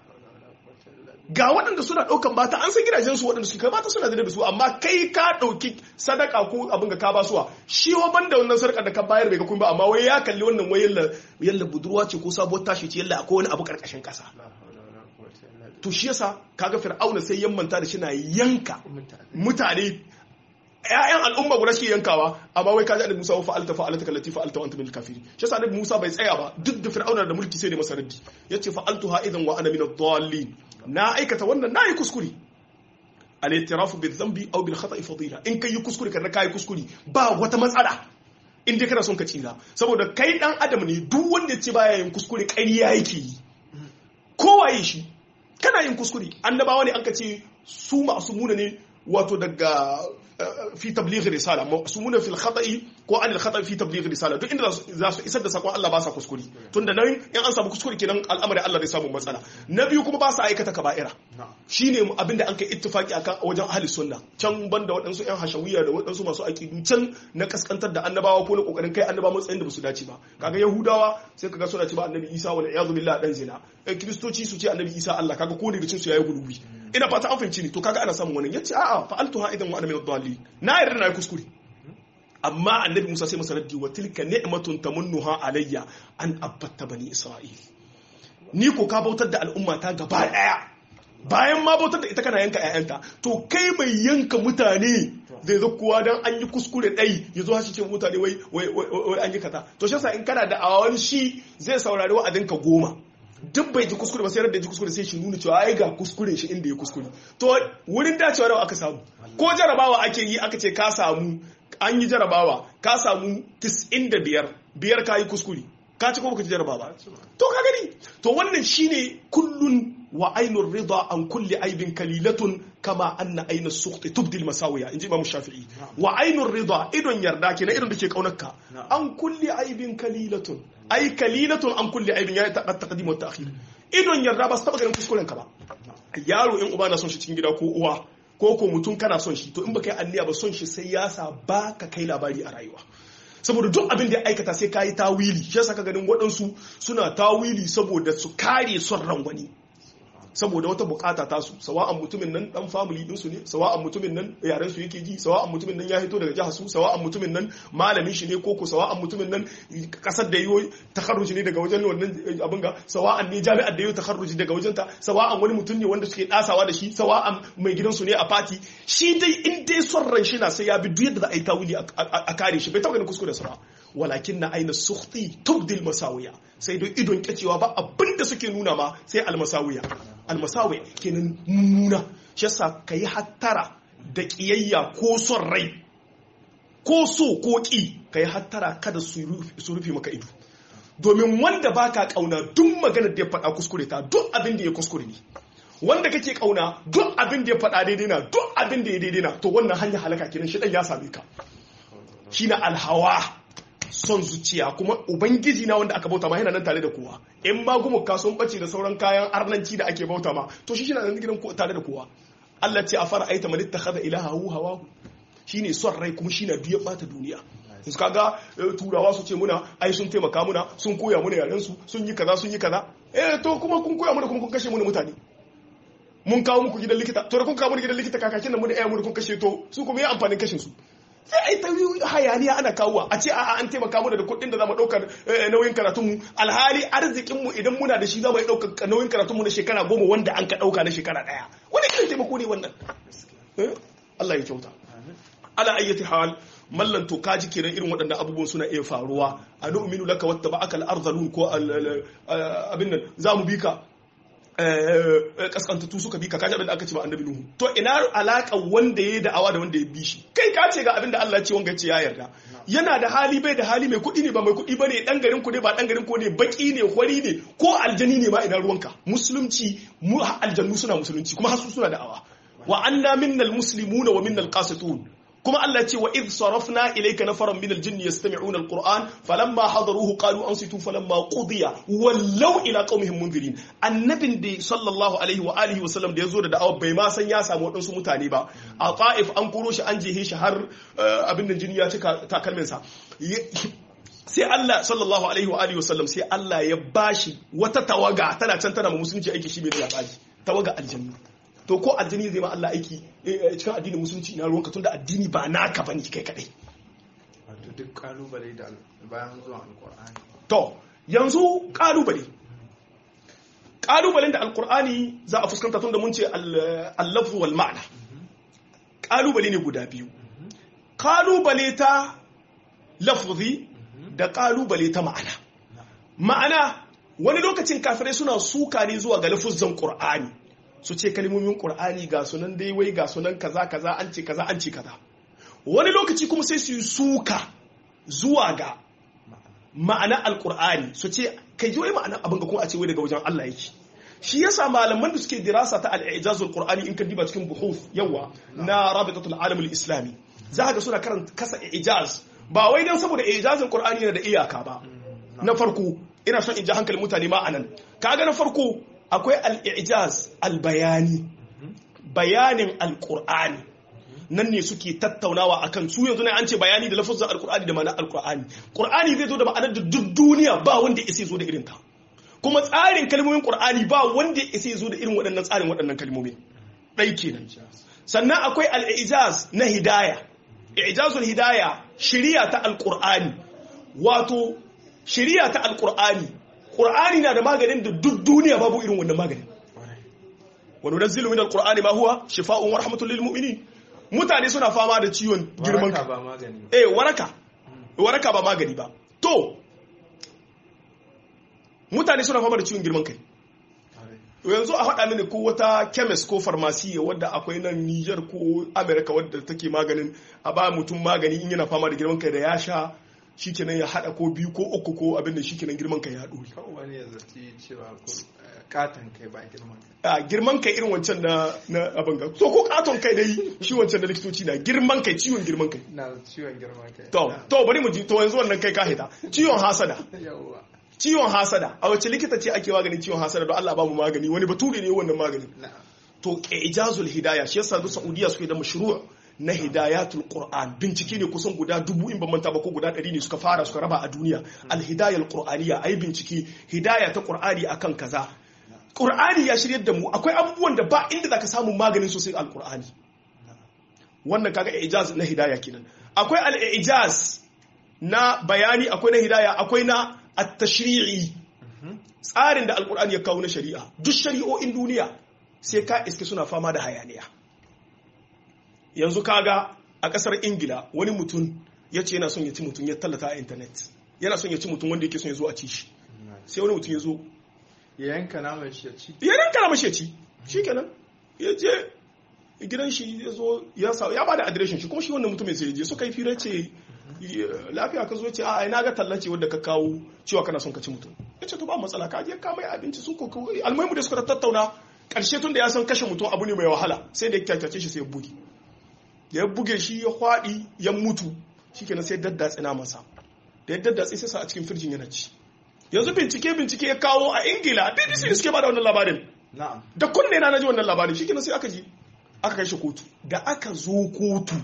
ga waɗanda suna ɗaukan bata an san gidajen su waɗanda suke bata suna da su amma kai ka ɗauki sadaka ko abin ga ka ba suwa shi wa banda wannan sarƙar da ka bayar bai ga kun ba amma wai ya kalli wannan wai yalla yalla budurwa ce ko sabuwar tashi ce yalla akwai wani abu ƙarƙashin ƙasa to shi yasa kaga fir'auna sai ya manta da shi na yanka mutane ƴaƴan al'umma guda shi yankawa amma wai kaji annabi Musa wa fa'alta fa'alta kallati fa'alta wa anta min kafiri shi yasa annabi Musa bai tsaya ba duk da fir'auna da mulki sai da masa raddi yace fa'altuha idan wa ana min ad-dallin na aikata wannan nayi kuskure al-i'tiraf bil dhanbi aw bil khata'i fadila in kai kuskure kana kai kuskure ba wata matsala in dai kana son ka tsira saboda kai dan adam ne duk wanda ya ce baya yin kuskure ƙarya yake yi kowaye shi kana yin kuskure annabawa ne an ka ce su masu muna ne wato daga fi tabligh risala masumuna fil khata'i ko an al khata'i fi tabligh risala duk inda za su isar da sakon Allah ba sa kuskure tunda nan in an samu kuskure kenan al'amari Allah zai samu matsala na biyu kuma ba sa aikata kaba'ira shine abinda an kai ittifaki akan wajen ahli sunna can banda waɗansu ƴan hashawiyya da waɗansu masu aqidu can na kaskantar da annabawa ko na kokarin kai annabawa matsayin da basu dace ba kaga yahudawa sai kaga suna cewa annabi Isa wal iyadu billah dan zina kristoci su ce annabi Isa Allah kaga ko daga cin su yayi gulubi ina fata an fahimci ni to kaga ana samun wannan yace a'a fa'altuha idan wa ana min ad-dallin na yarda na yi kuskure amma annabi Musa sai masa raddi wa tilka ni'matun tamunnuha alayya an abatta bani Isra'il ni ko ka bautar da al'umma ta gaba daya bayan ma bautar da ita kana yanka ƴaƴanta to kai mai yanka mutane zai zo kuwa dan an yi kuskure dai ya zo hashi ce mutane wai wai an yi kaza to shi yasa in kana da awan shi zai saurari wa'adinka goma duk bai ji kuskure ba sai da ji kuskure sai shi nuna cewa ai ga kuskure shi inda ya kuskure to wurin dacewa da aka samu ko jarabawa ake yi aka ce ka samu an yi jarabawa ka samu 95 biyar ka yi kuskure ka ci ko baka ci jarabawa to ka gani to wannan shine kullun wa ainur rida an kulli aibin kalilatun kama anna aina sukhti tubdil masawiya inji imam shafi'i wa ainur rida idon yarda kenan idon da ke kaunarka an kulli aibin kalilatun ai kalilatun an kulli aibin ya ta taqdim wa ta'khir idon yarda ba su taba ganin kuskuren ka ba yaro in uba na son shi cikin gida ko uwa ko ko mutum kana son shi to in baka yi anniya ba son shi sai ya sa baka kai labari a rayuwa saboda duk abin da ya aikata sai kayi tawili shi yasa ka ganin waɗansu suna tawili saboda su kare son ran wani saboda wata bukata ta su sawa'an mutumin nan dan family din su ne sawa'an mutumin nan yaren su yake ji sawa'an mutumin nan ya hito daga jihar su sawa'an mutumin nan malamin shi ne koko sawa'an mutumin nan kasar da yiwo takharruji ne daga wajen wannan abin ga sawa'an ne jami'ar da yiwo takharruji daga wajen ta sawa'an wani mutum ne wanda suke dasawa da shi sawa'an mai gidan su ne a fati shi dai in dai son ran shi na sai ya bi duk yadda za a yi tawili a kare shi bai taɓa ganin kuskure sa walakin na aina sukhti tubdil masawiya sai dai idon kyacewa ba abin da suke nuna ma sai almasawiya almasawiya kenan mummuna shi yasa ka yi hattara da kiyayya ko son rai ko so ko ki ka yi hattara kada su rufe maka ido domin wanda baka kauna duk maganar da ya faɗa kuskure ta duk abin da ya kuskure ne wanda kake kauna duk abin da ya faɗa daidai na duk abin da ya daidai na to wannan hanyar halaka kenan shi ya same ka shine alhawa son zuciya kuma ubangiji na wanda aka bauta ma yana nan tare da kowa in ma gumuka sun bace da sauran kayan arnanci da ake bauta ma to shi shi na nan gidan tare da kowa Allah ce a fara aita man ittakhadha ilahahu hawahu shine son rai kuma shine duk ya bata duniya su kaga turawa su ce muna ai sun taimaka muna sun koya muna yaren su sun yi kaza sun yi kaza eh to kuma kun koya muna kuma kun kashe muna mutane mun kawo muku gidan likita to da kun kawo muku gidan likita kakakin nan mu da ƴaƴan mu da kun kashe to su kuma yi amfanin kashin su sai a yi ta hayaniya ana kawowa a ce a'a an taimaka mana da kuɗin da za mu ɗaukar nauyin karatunmu alhali arzikinmu idan muna da shi za mu yi ɗaukar nauyin karatunmu na shekara goma wanda an ka ɗauka na shekara ɗaya wani irin taimako ne wannan Allah ya kyauta ala ayyati hal mallan to kaji kenan irin waɗannan abubuwan suna iya faruwa a nu'minu laka watta ba akal arzalun ko abin nan za mu bi ka kaskantattu suka bi ka kaji abin da aka ce ba annabi nuhu to ina alaka wanda ya yi da'awa da wanda ya bi shi kai ka ce ga abin da Allah ya ce wanga ya ce ya yarda yana da hali bai da hali mai kuɗi ne ba mai kuɗi ba ne ɗan garin ku ne ba ɗan garin ku ne baki ne hwari ne ko aljani ne ma ina ruwanka musulunci mu aljannu suna musulunci kuma hasu suna da'awa wa anna minnal muslimuna wa minnal qasitun kuma Allah ce wa idh sarafna ilayka nafaran minal jinni yastami'una alquran falamma hadaruhu qalu ansitu falamma qudiya wallaw ila qaumihim munzirin annabin da sallallahu alaihi wa alihi wa sallam da yazo da da'awa bai ma san ya samu wadansu mutane ba a ta'if an koro shi an jehe shi har abin da jini ya cika takalmin sa sai Allah sallallahu alaihi wa alihi wa sallam sai Allah ya bashi wata tawaga tana can tana musulunci aiki shi bai da labari tawaga aljanna to ko addini zai ma Allah aiki cikin addinin musulunci na ruwanka tunda addini ba naka bane kai kadai wato duk kalubale da bayan zuwa alkur'ani to yanzu kalubale kalubalen da alkur'ani za a fuskanta tunda mun ce al-lafzu wal ma'na kalubale ne guda biyu kalubale ta lafzi da kalubale ta ma'ana ma'ana wani lokacin kafirai suna suka ne zuwa ga lafuzan qur'ani su ce kalmomin ƙur'ani ga sunan dai wai ga sunan kaza kaza an ce kaza an ce kaza wani lokaci kuma sai su yi suka zuwa ga ma'ana alƙur'ani su ce kai ji wai ma'ana abin ga kuma a ce wai daga wajen Allah yake shi yasa malaman da suke dirasa ta al-ijazul qur'ani in ka diba cikin buhuf yawa na rabitatul alam al-islami za ga suna karanta kasa ijaz ba wai dan saboda ijazul qur'ani yana da iyaka ba na farko ina son in ji hankalin mutane ma anan kaga na farko akwai al'ijaz albayani bayanin alƙur'ani nan ne suke tattaunawa akan su yanzu ne an ce bayani da lafazin alƙur'ani da ma'anar alƙur'ani ƙur'ani zai zo da ma'anar da duk duniya ba wanda ya zo da irin ta kuma tsarin kalmomin ƙur'ani ba wanda ya zo da irin waɗannan tsarin waɗannan kalmomin ɗai kenan sannan akwai al'ijaz na hidaya ijazul hidaya shiriya ta alƙur'ani wato shiriya ta alƙur'ani Qur'ani na da maganin da duk duniya babu irin wannan maganin. Wani nazzilu min al-Qur'ani ma huwa shifa'un wa rahmatul lil mu'minin. Mutane suna fama da ciwon girman waraka kai. ba magani Eh waraka. Waraka ba magani ba. To mutane suna fama da ciwon girman kai. Yanzu a faɗa mini ko wata chemist ko pharmacy wadda akwai nan Niger ko America wadda take maganin a ba mutum magani in yana fama da girman kai da ya sha shikenan ya hada ko biyu ko uku ko abin da shikenan girman kai ya dore. kawai wani ya zaci cewa ko katon kai ba girman a girman kai irin wancan na na abin ga so ko katon kai dai shi wancan da likitoci na girman kai ciwon girman kai na ciwon girman kai to to bari mu ji to yanzu wannan kai ka hita ciwon hasada yawwa ciwon hasada a wace likita ce ake maganin ciwon hasada don Allah ba mu magani wani bature ne wannan magani na'am to ijazul hidaya shi yasa da Saudiya suke da mashru' na hidayatul Qur'an bincike ne kusan guda dubu in ban manta ba ko guda ɗari ne suka fara suka raba a duniya al hidayal qur'aniyya ai bincike hidaya ta Qur'ani akan kaza Qur'ani ya shiryar da mu akwai abubuwan da ba inda zaka samu maganin sosai al Qur'ani wannan kaga ijaz na hidaya kenan akwai al ijaz na bayani akwai na hidaya akwai na at-tashri'i tsarin da alkur'ani ya kawo na shari'a duk shari'o'in duniya sai ka iske suna fama da hayaniya yanzu kaga a kasar ingila wani mutum ya ce yana son ya ci mutum ya tallata a intanet yana son ya ci mutum wanda yake son ya zo a ci shi sai wani mutum ya zo ya yanka naman shi ya ci ya ranka na mashi ya ci shi kenan ya je gidan shi ya zo ya sa ya bada adireshin shi kuma shi wannan mutum sai ya je suka yi fira ce lafiya ka zo ce a ina ga tallace wadda ka kawo cewa kana son ka ci mutum ya ce to ba matsala ka je ka mai abinci sun ko almuhimu da suka tattauna karshe tun da ya san kashe mutum abu ne mai wahala sai da ya kyakyace shi sai ya buge da ya buge shi ya kwaɗi ya mutu shikenan sai daddatsi na masa da ya daddatsi sai sa a cikin firjin yana ci yanzu bincike bincike ya kawo a ingila bbc ne suke bada wannan labarin na'am da kunne na naji wannan labarin shikenan sai aka ji aka kai shi kotu da aka zo kotu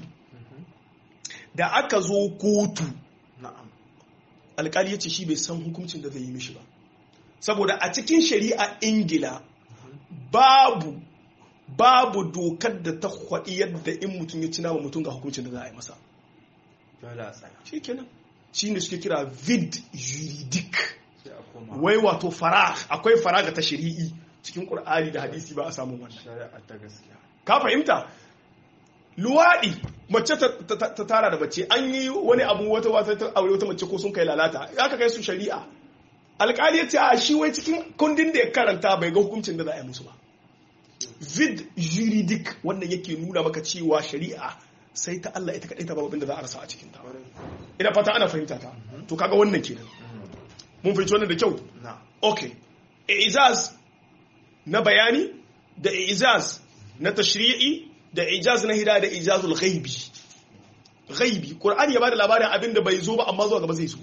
da aka zo kotu na'am alkali ya ce shi bai san hukuncin da zai yi mishi ba saboda a cikin shari'a ingila babu babu dokar da ta kwaɗi yadda in mutum ya ci nama mutum ga hukuncin da za a yi masa dole a tsaya shi kenan shi ne suke kira vid juridic sai a koma wai wato fara akwai fara ga ta shari'i cikin ƙur'ani da hadisi ba a samun wannan shari'a ta gaskiya ka fahimta luwaɗi mace ta ta- ta tara da mace an yi wani abu wata wata ta aure wata mace ko sun kai lalata ya ka kai su shari'a alkali ya ce a shi wai cikin kundin da ya karanta bai ga hukuncin da za a yi musu ba vid juridic wannan yake nuna maka cewa shari'a sai ta Allah ita kadai ta babu da za a rasa a cikin ta ina fata ana fahimta ta to kaga wannan kenan mun fahimci wannan da kyau na okay ijaz na bayani da ijaz na tashri'i da ijaz na hidaya da ijazul ghaibi ghaibi qur'ani ya bada labarin abin da bai zo ba amma zuwa gaba zai zo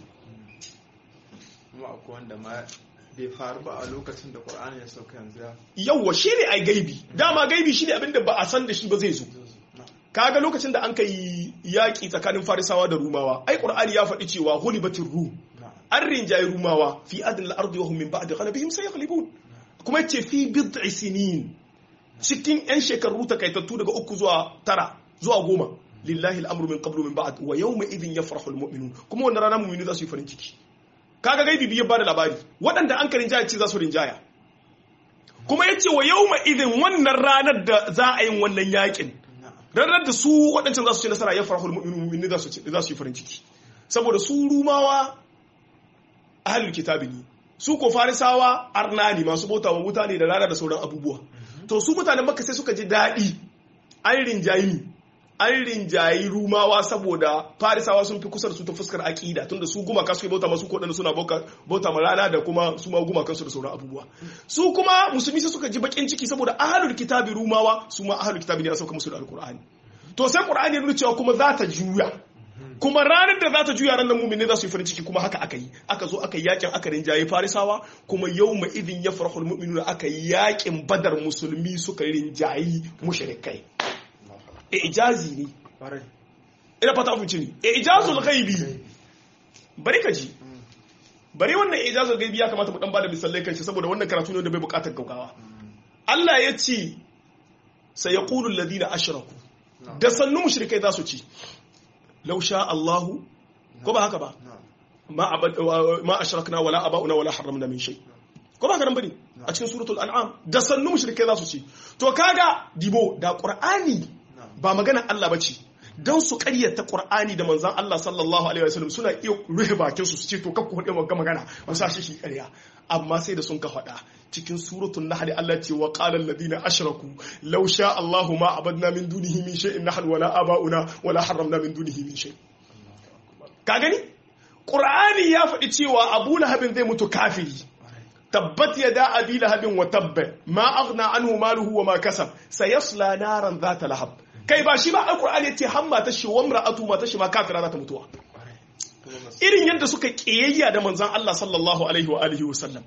kuma akwai wanda ma bai faru ba a lokacin da Qur'ani ya sauka yanzu ya yawwa shi ne ai gaibi dama gaibi shi ne abin da ba a san da shi ba zai zo na kaga lokacin da an kai yaƙi tsakanin farisawa da rumawa ai qur'ani ya faɗi cewa hulibatir rum na an rinjaye rumawa fi adin al-ardi wa hum min ba'di ghalabihim sayaghlibun kuma yace fi bid'i sinin cikin yan shekaru takaitattu daga uku zuwa tara zuwa goma lillahi al-amru min qablu min ba'd wa yawma idhin yafrahu al-mu'minun kuma wannan rana mu'mini za su yi farin ciki kaga gaibi biyar bada labari waɗanda an ka rinjaya ce za su rinjaya kuma yace wa yawma idhin wannan ranar da za a yin wannan yakin na ranar da su waɗancan za su ci nasara ya farahul mu'minu za su ci- za su yi farin ciki saboda su rumawa ahlul kitabi ne su ko farisawa arna ne masu bauta wa mutane da rana da sauran abubuwa to su mutanen makka sai suka ji daɗi an rinjayi ni an rinjayi rumawa saboda farisawa sun fi kusa da su ta fuskar aƙida tunda su gumaka su bauta masu koɗanda suna bauka- bauta ma rana da kuma su ma gumakansu da sauran abubuwa su kuma musulmi sai suka ji bakin ciki saboda ahlul kitabi rumawa su ma ahlul kitabi ne a sauka musu da alkur'ani to sai qur'ani ya nuna cewa kuma za ta juya kuma ranar da za ta juya ranar mumin za su yi farin ciki kuma haka aka yi aka zo aka yi yakin aka rinjaye farisawa kuma yau ma idin ya farahul mu'minu aka yi yakin badar musulmi suka rinjayi mushrikai ijazi ne ƙwarai ina fata mun ne ijazul ghaibi bari ka ji bari wannan ijazul ghaibi ya kamata mu dan bada misalai kan shi saboda wannan karatu ne da bai bukatar gaugawa Allah ya ce sayaqulu alladhina ashraku da sannu mushrikai za su ci law sha Allahu ko ba haka ba na ma abad ma ashrakna wala aba'una wala harramna min shay ko ba haka nan bane a cikin suratul an'am da sannu mushrikai za su ci to kaga dibo da qur'ani na ba magana Allah bace don su karyata Qur'ani da manzan Allah sallallahu alaihi wasallam suna iya rufe bakin su su ce to kakku faɗi wagga magana mu sa shi shi ƙarya amma sai da sun ka faɗa cikin suratul nahl Allah ce wa qala alladhina ashraku law sha Allahu ma abadna min dunihi min shay'in nahnu wala aba'una wala harramna min dunihi min shay ka gani Qur'ani ya faɗi cewa Abu Lahabin zai mutu kafiri tabbat yada abi lahabin wa tabba ma aghna anhu maluhu wa ma kasab sayasla naran dhata lahab kai ba shi ba alqur'ani yace hamma ta shi wa imra'atu ma ta shi ma kafira za ta mutuwa ƙwarai kuma masu irin yadda suka kiyayya da manzon Allah sallallahu alaihi wa alihi wa sallam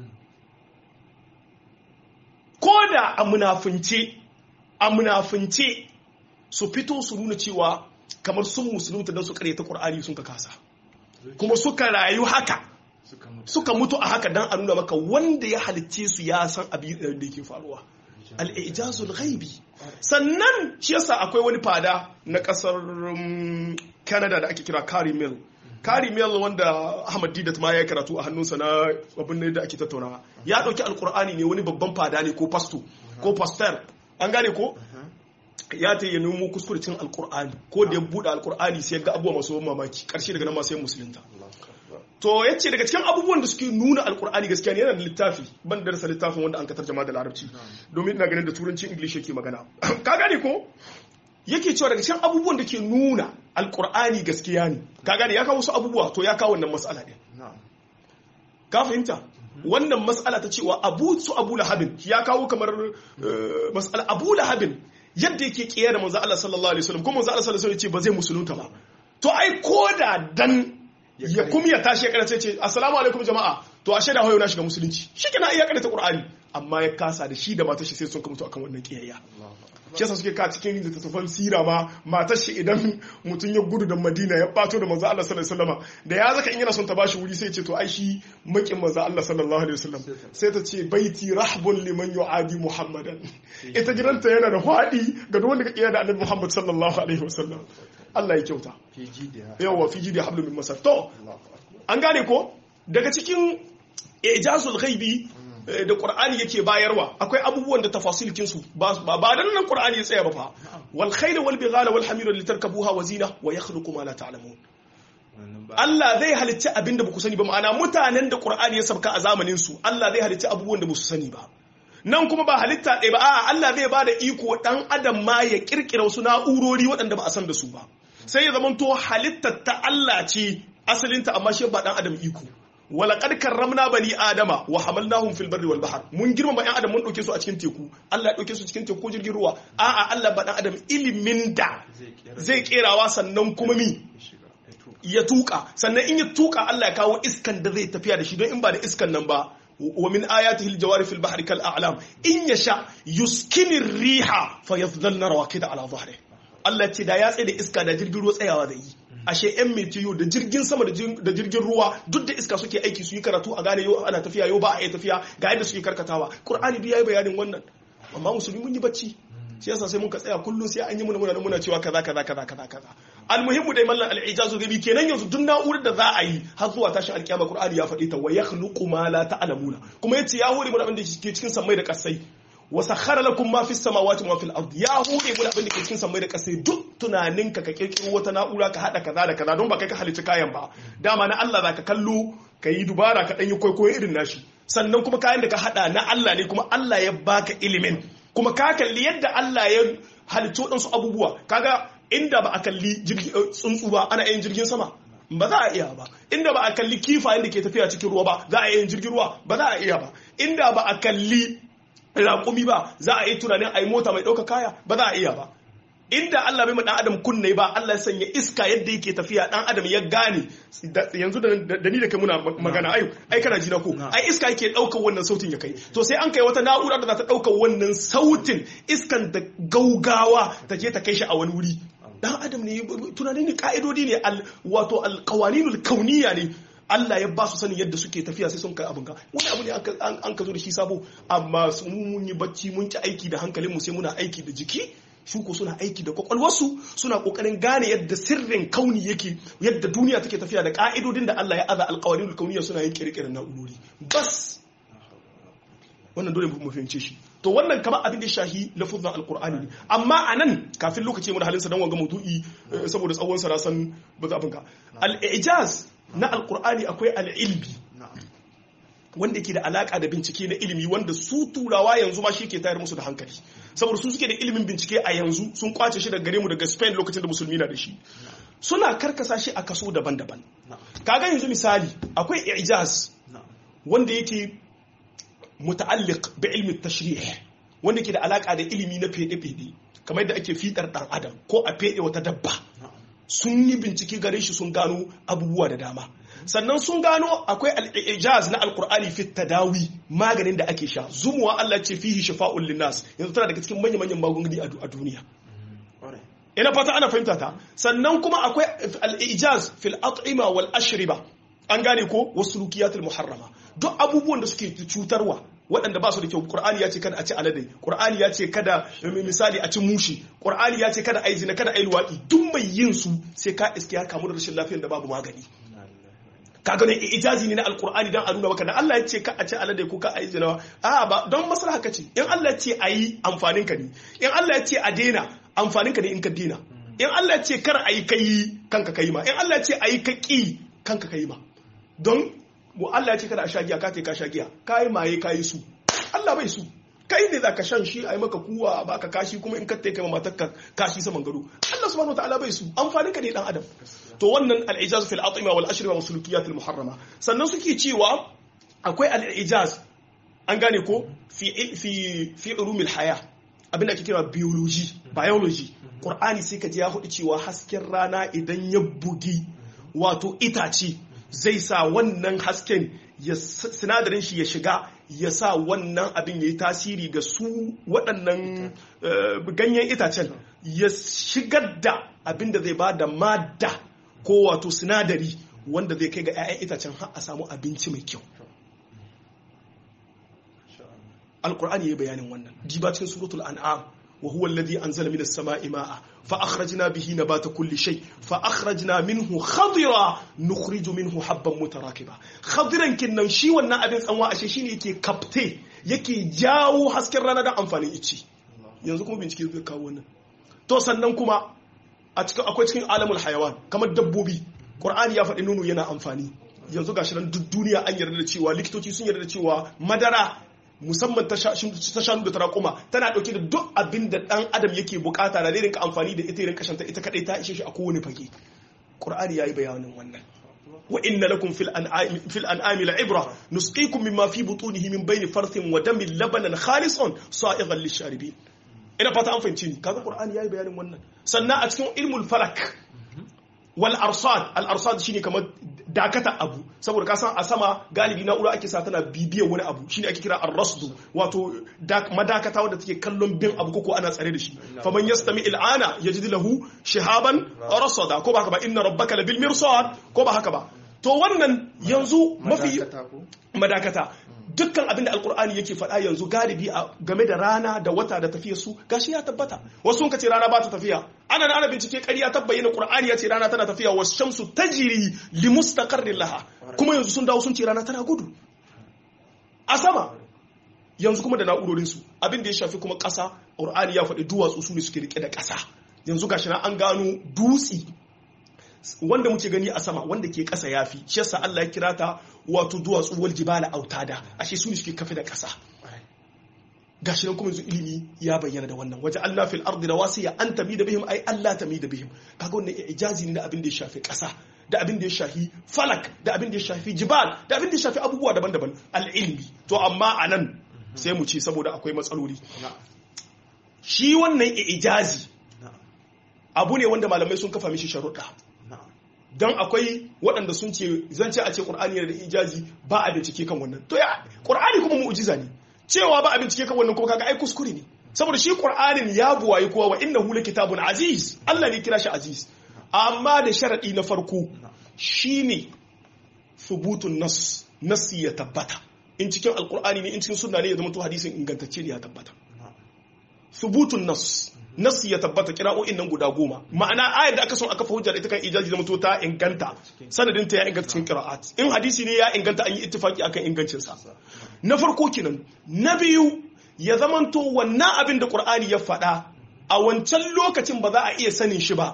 koda a munafince a munafince su fito su nuna cewa kamar sun musulunta don su karyata qur'ani sun ka kasa kuma suka rayu haka suka mutu suka mutu a haka dan a nuna maka wanda ya halicce su ya san abin da yake faruwa al-ijazul ghaibi sannan shi yasa akwai wani fada na kasar um, Canada da ake kira Carrie Mill Carrie Mill wanda Ahmad Didat ma ya karatu a hannunsa na abin ne da ake tattaunawa ya dauki alkur'ani ne wani babban fada ne ko pasto ko pastor an gane ko ya ta yi nemo kuskurcin alkur'ani ko da ya buɗe alkur'ani sai ya ga abubuwa masu ban mamaki ƙarshe daga nan ma sai musulunta to ya ce daga cikin abubuwan da suke nuna alkur'ani gaskiya ne yana da littafi ban da rasa littafin wanda an ka tarjama da larabci domin ina ganin da turanci english yake magana ka gane ko yake cewa daga cikin abubuwan da ke nuna alkur'ani gaskiya ne ka gane ya kawo wasu abubuwa to ya kawo wannan matsala ne na ka fahimta wannan matsala ta cewa abu su abu lahabin ya kawo kamar eh, matsala abu lahabin yadda yake kiyaye da manzo Allah sallallahu alaihi wasallam kuma manzo Allah sallallahu alaihi wasallam ya ce ba zai musulunta ba to ai koda dan ya kuma ya tashi ya karace ce assalamu alaikum jama'a to ashe da hoyo na shiga musulunci shikenan iya karanta qur'ani amma ya kasa da shi da matar shi sai sun mutu akan wannan kiyayya shi yasa suke ka cikin littattafan sira ma matar shi idan mutum ya gudu da madina ya bato da manzo Allah sallallahu alaihi wasallam da ya zaka in yana son ta bashi wuri sai ya ce to ai shi makin manzo Allah sallallahu alaihi wasallam sai ta ce baiti rahbun liman yu'adi muhammadan ita gidanta yana da fadi ga duk wanda ka kiyaye da annabi muhammad sallallahu alaihi wasallam Allah ya kyauta fiji da yawa fi jidi hablum min masar to an gane ko daga cikin ijazul ghaibi eh, da qur'ani yake bayarwa akwai abubuwan da tafasilkin su ba ba ba dan nan qur'ani ya tsaya ba fa wal khayl wal bighala wal hamira litarkabuha wa zina wa yakhluqu ma la ta'lamun wannan Allah zai halicci abin da ba ku sani ba ma'ana mutanen da Qur'ani ya sabka a zamanin su Allah zai halicci abubuwan da ba su sani ba nan kuma ba halitta ɗaya ba a'a Allah zai bada iko dan adam ma ya kirkira wasu na'urori waɗanda ba a san da su ba sai ya zamanto halittar ta Allah ce asalinta amma shi ba dan adam iko walaqad karramna bani adama wa hamalnahum fil barri wal bahr mun girmama yan adam mun dauke su a cikin teku Allah ya dauke su cikin teku jirgin ruwa a'a Allah ba dan adam ilimin da zai kerawa sannan kuma mi ya tuka sannan in ya tuka Allah ya kawo iskan da zai tafiya da shi don in ba da iskan nan ba wa min ayatihi aljawari fil bahri kal a'lam in yasha yuskini riha fayadhlalna rawakida ala dhahri Allah ce da ya tsaye da iska da jirgin ruwa tsayawa da yi ashe yan metiyo da jirgin sama da jirgin ruwa duk da iska suke aiki su yi karatu a gane yau ana tafiya yau ba a yi tafiya ga yadda suke karkatawa qur'ani biya yi bayanin wannan amma musulmi mun yi bacci shi yasa sai muka tsaya kullum sai an yi muna muna muna cewa kaza kaza kaza kaza kaza almuhimmu dai mallan al-ijazu gabi kenan yanzu duk na'urar da za a yi har zuwa tashin alkiyama qur'ani ya faɗi ta wa yakhluqu ma la ta'lamuna kuma yace ya hore mu abin da ke cikin sammai da kasai wa sakhara lakum ma fis samawati wa fil ardi ya hore mu abin da ke cikin sammai da kasai duk tunaninka ka kirkiro wata na'ura ka hada kaza da kaza don ba kai ka halicci kayan ba dama na Allah zaka kallo ka yi dubara ka dan yi kwaikwayo irin nashi sannan kuma kayan da ka hada na Allah ne kuma Allah ya baka ilimin kuma ka kalli yadda Allah ya halitto ɗansu abubuwa kaga inda ba a kalli tsuntsu ba ana yin jirgin sama ba za a iya ba inda ba a kalli kifayen da ke tafiya cikin ruwa ba za a yin jirgin ruwa ba za a iya ba inda ba a kalli raƙumi ba za a yi tunanin a yi mota mai ɗauka kaya ba za a iya ba inda Allah bai ma dan adam kunne ba Allah ya sanya iska yadda yake tafiya dan adam ya gane yanzu da ni da kai muna magana ai ai kana ji na ko ai iska yake daukar wannan sautin ya kai to sai an kai wata na'ura da za ta daukar wannan sautin iskan da gaugawa ta je ta kai shi a wani wuri dan adam ne tunani ne ka'idodi ne wato alqawaninul kauniya ne Allah ya ba su sanin yadda suke tafiya sai sun kai abin ka wani abu ne an ka zo da shi sabo amma mun yi bacci mun ki aiki da hankalinmu sai muna aiki da jiki su ko suna aiki da kwakwalwarsu suna kokarin gane yadda sirrin kauni yake yadda duniya take tafiya da ka'idodin da Allah ya aza alƙawarin kauniya suna yin kirkirar na'urori bas wannan dole mu fahimce shi to wannan kamar abin da shahi lafuzan alqur'ani ne amma anan kafin lokaci mu da halinsa dan wanga maudu'i saboda tsawon sa san ba za ka al-ijaz na alqur'ani akwai al-ilmi wanda ke da alaka da bincike na ilimi wanda su turawa yanzu ma shi ke tayar musu da hankali saboda su suke da ilimin bincike a yanzu sun kwace shi daga gare mu daga Spain lokacin da musulmi na da shi suna karkasa shi a kaso daban-daban kaga yanzu misali akwai ijaz wanda yake muta'alliq bi ilmi tashrih wanda ke da alaka da ilimi na fede-fede kamar yadda ake fitar dan adam ko a fede wata dabba sun yi bincike gare shi sun gano abubuwa da dama sannan sun gano akwai al'ijaz na alkur'ani fi tadawi maganin da ake sha zumuwa Allah ce fihi shafa'un linnas yanzu tana daga cikin manyan manyan magunguni a duniya ina fata ana fahimta ta sannan kuma akwai al'ijaz fil at'ima wal ashriba an gane ko wasu rukiyatul muharrama duk abubuwan da suke cutarwa waɗanda ba su da kyau ƙur'ani ya ce kada a ci alade ƙur'ani ya ce kada misali a ci mushi ƙur'ani ya ce kada a yi zina kada a yi luwaɗi duk mai yin su sai ka iske ya kamu da rashin lafiyar da babu magani ka gane ijazi ne na alkur'ani dan a nuna maka da Allah ya ce ka a ci alade ko ka a yi zina a ba don maslaha ka ce in Allah ya ce a yi amfanin ka ne in Allah ya ce a daina amfanin ka ne in ka daina in Allah ya ce kar a yi kai kanka kai ma in Allah ya ce a yi ka ki kanka kai ma don mu Allah ya ce kada a sha giya ka ce ka sha giya kai maye kai su Allah bai su kai ne zaka shan shi a yi maka kuwa ba ka kashi kuma in ka kai matar ka kashi saman gado Allah subhanahu wataala bai su amfanin ka ne dan adam to wannan al-ijaz fil atima wal ashriba wa sulukiyat al muharrama sannan suke cewa akwai al-ijaz an gane ko fi fi fi ulumil haya abin da ake kira biology biology qur'ani sai ka ji ya hudu cewa hasken rana idan ya bugi wato itace zai sa wannan hasken ya sinadarin shi ya shiga ya sa wannan abin ya yi tasiri ga su waɗannan ganyen itacen ya shigar da abin da zai ba da madda ko wato sinadari wanda zai kai ga 'ya'yan itacen har a samu abinci mai kyau alkur'ani ya yi bayanin wannan diba cikin suratul an'am وهو الذي أنزل من السماء ماء فأخرجنا به نبات كل شيء فأخرجنا منه خضرا نخرج منه حبا متراكبا خضرا كنا شي wannan abin tsanwa ashe shine yake kapte yake jawo hasken rana da amfanin ici yanzu kuma bincike zai kawo wannan to sannan kuma a cikin akwai cikin alamul hayawan kamar dabbobi qur'ani ya faɗi nono yana amfani yanzu gashi nan duk duniya an yarda da cewa likitoci sun yarda da cewa madara musamman ta shanu da tarakuma tana dauke da duk abin da dan adam yake bukata da rinka amfani da ita rinka shanta ita kadai ta ishe shi a kowane fage qur'ani yayi bayanin wannan wa inna lakum fil an'ami fil an'ami la'ibra nusqikum mimma fi butunihi min bayni farthin wa damin labanan khalisan sa'igan lisharibin ina fata an fahimci ni kaga qur'ani yayi bayanin wannan sannan a cikin ilmul falak wal arsad al arsad shine kamar dakata abu saboda ka san a sama galibi na'ura ake sa tana bibiyar wani abu shine ake kira ar-rasdu wato madakata wanda take kallon bin abu ko ana tsare da shi faman yastami il'ana yajid lahu shihaban rasada ko ba haka ba inna rabbaka labil mirsad ko ba haka ba to wannan yanzu mafi madakata dukkan abin da alkur'ani yake faɗa yanzu galibi game da rana da wata da tafiyar su gashi ya tabbata wasu ka ce rana ba ta tafiya ana da ana bincike ƙarya ta bayyana qur'ani ya ce rana tana tafiya wa shamsu tajri li mustaqarrin laha kuma yanzu sun dawo sun ce rana tana gudu a sama yanzu kuma da na'urorin su abin da ya shafi kuma ƙasa qur'ani ya faɗi duwatsu su ne suke rike da ƙasa yanzu gashi na an gano dutsi wanda muke gani a sama wanda ke ƙasa yafi shi yasa Allah ya kira ta wato duwatsu wal jibala autada ashe su ne suke kafe da ƙasa gashi nan kuma yanzu ilimi ya bayyana da wannan waje Allah fil ardi rawasiya an tami da bihim ai Allah tami da bihim kaga wannan ijazi ne na abin da ya shafi ƙasa da abin da ya shafi falak da abin da ya shafi jibal da abin da ya shafi abubuwa daban-daban al-ilmi to amma anan sai mu ce saboda akwai matsaloli shi wannan ijazi abu ne wanda malamai sun kafa mishi sharuɗa don akwai waɗanda sun ce zan ce a ce ƙur'ani yana da ijazi ba a bincike kan wannan to ya ƙur'ani kuma mu'ujiza ne cewa ba a bincike kan wannan kuma kaga ai kuskure ne saboda shi ƙur'anin ya buwaye kowa wa innahu kitabun aziz Allah ne kira shi aziz amma da sharadi na farko shine thubutun nas nasi ya tabbata in cikin alƙur'ani ne in cikin sunna ne ya zama to hadisin ingantacce ne ya tabbata thubutun nas nasi ya tabbata kira'o'in nan guda goma ma'ana ayar da aka son aka hujja da ita kan ijaji da mutu ta inganta sanadin ta ya inganta cikin qira'at in hadisi ne ya inganta an yi ittifaki akan ingancin sa na farko kinan na biyu ya zamanto wannan abin da qur'ani ya faɗa a wancan lokacin ba za a iya sanin shi ba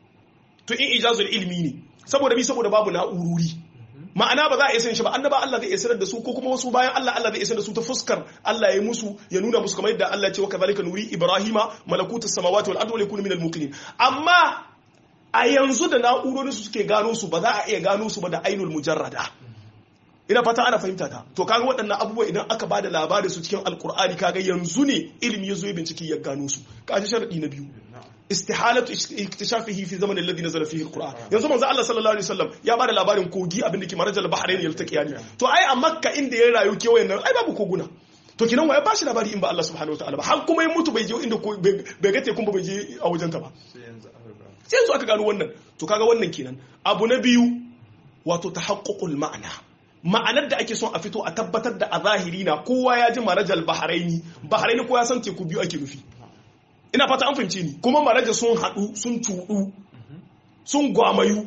to in ijazul ilmi ne saboda bi saboda babu na'ururi ma'ana ba za a iya sanin shi ba annaba Allah zai iya sanar da su ko kuma wasu bayan Allah Allah zai iya sanar da su ta fuskar Allah ya musu ya nuna musu kamar yadda Allah ya ce wa kadhalika nuri ibrahima malakutus samawati wal ardi wa yakunu minal muqinin amma a yanzu da na'urorin su suke gano su ba za a iya gano su ba da ainul mujarrada ina fata ana fahimta ta to kaga waɗannan abubuwa idan aka ba da labarin su cikin alkur'ani kaga yanzu ne ilimi ya zo ya bincike ya gano su kaji sharadi na biyu istihalatu iktishafihi fi zamanin alladhi nazala fihi alquran yanzu manzo Allah sallallahu alaihi wasallam ya bada labarin kogi abinda ke marajal bahrain yaltaqiyani to ai a makka inda ya rayu kewayen nan ai babu koguna to kinan waya ba shi labari in ba Allah subhanahu wataala ba har kuma ya mutu bai je inda bai ga tekun ba bai je a wajen ta ba sai yanzu aka gano wannan to kaga wannan kenan abu na biyu wato tahaqququl ma'ana ma'anar da ake son a fito a tabbatar da a zahiri na kowa ya ji marajal bahraini bahraini ko ya san teku biyu ake nufi ina fata an fahimci ni kuma maraja sun haɗu sun cuɗu sun gwamayu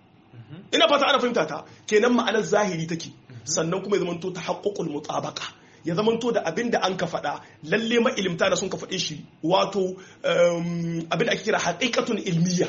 ina fata ana fahimta ta kenan ma'anar zahiri take sannan kuma ya zamanto ta haƙƙoƙul mutabaka ya zamanto da abin da an ka faɗa lalle ma'ilimta da sun ka faɗe shi wato abin da ake kira haƙiƙatun ilmiya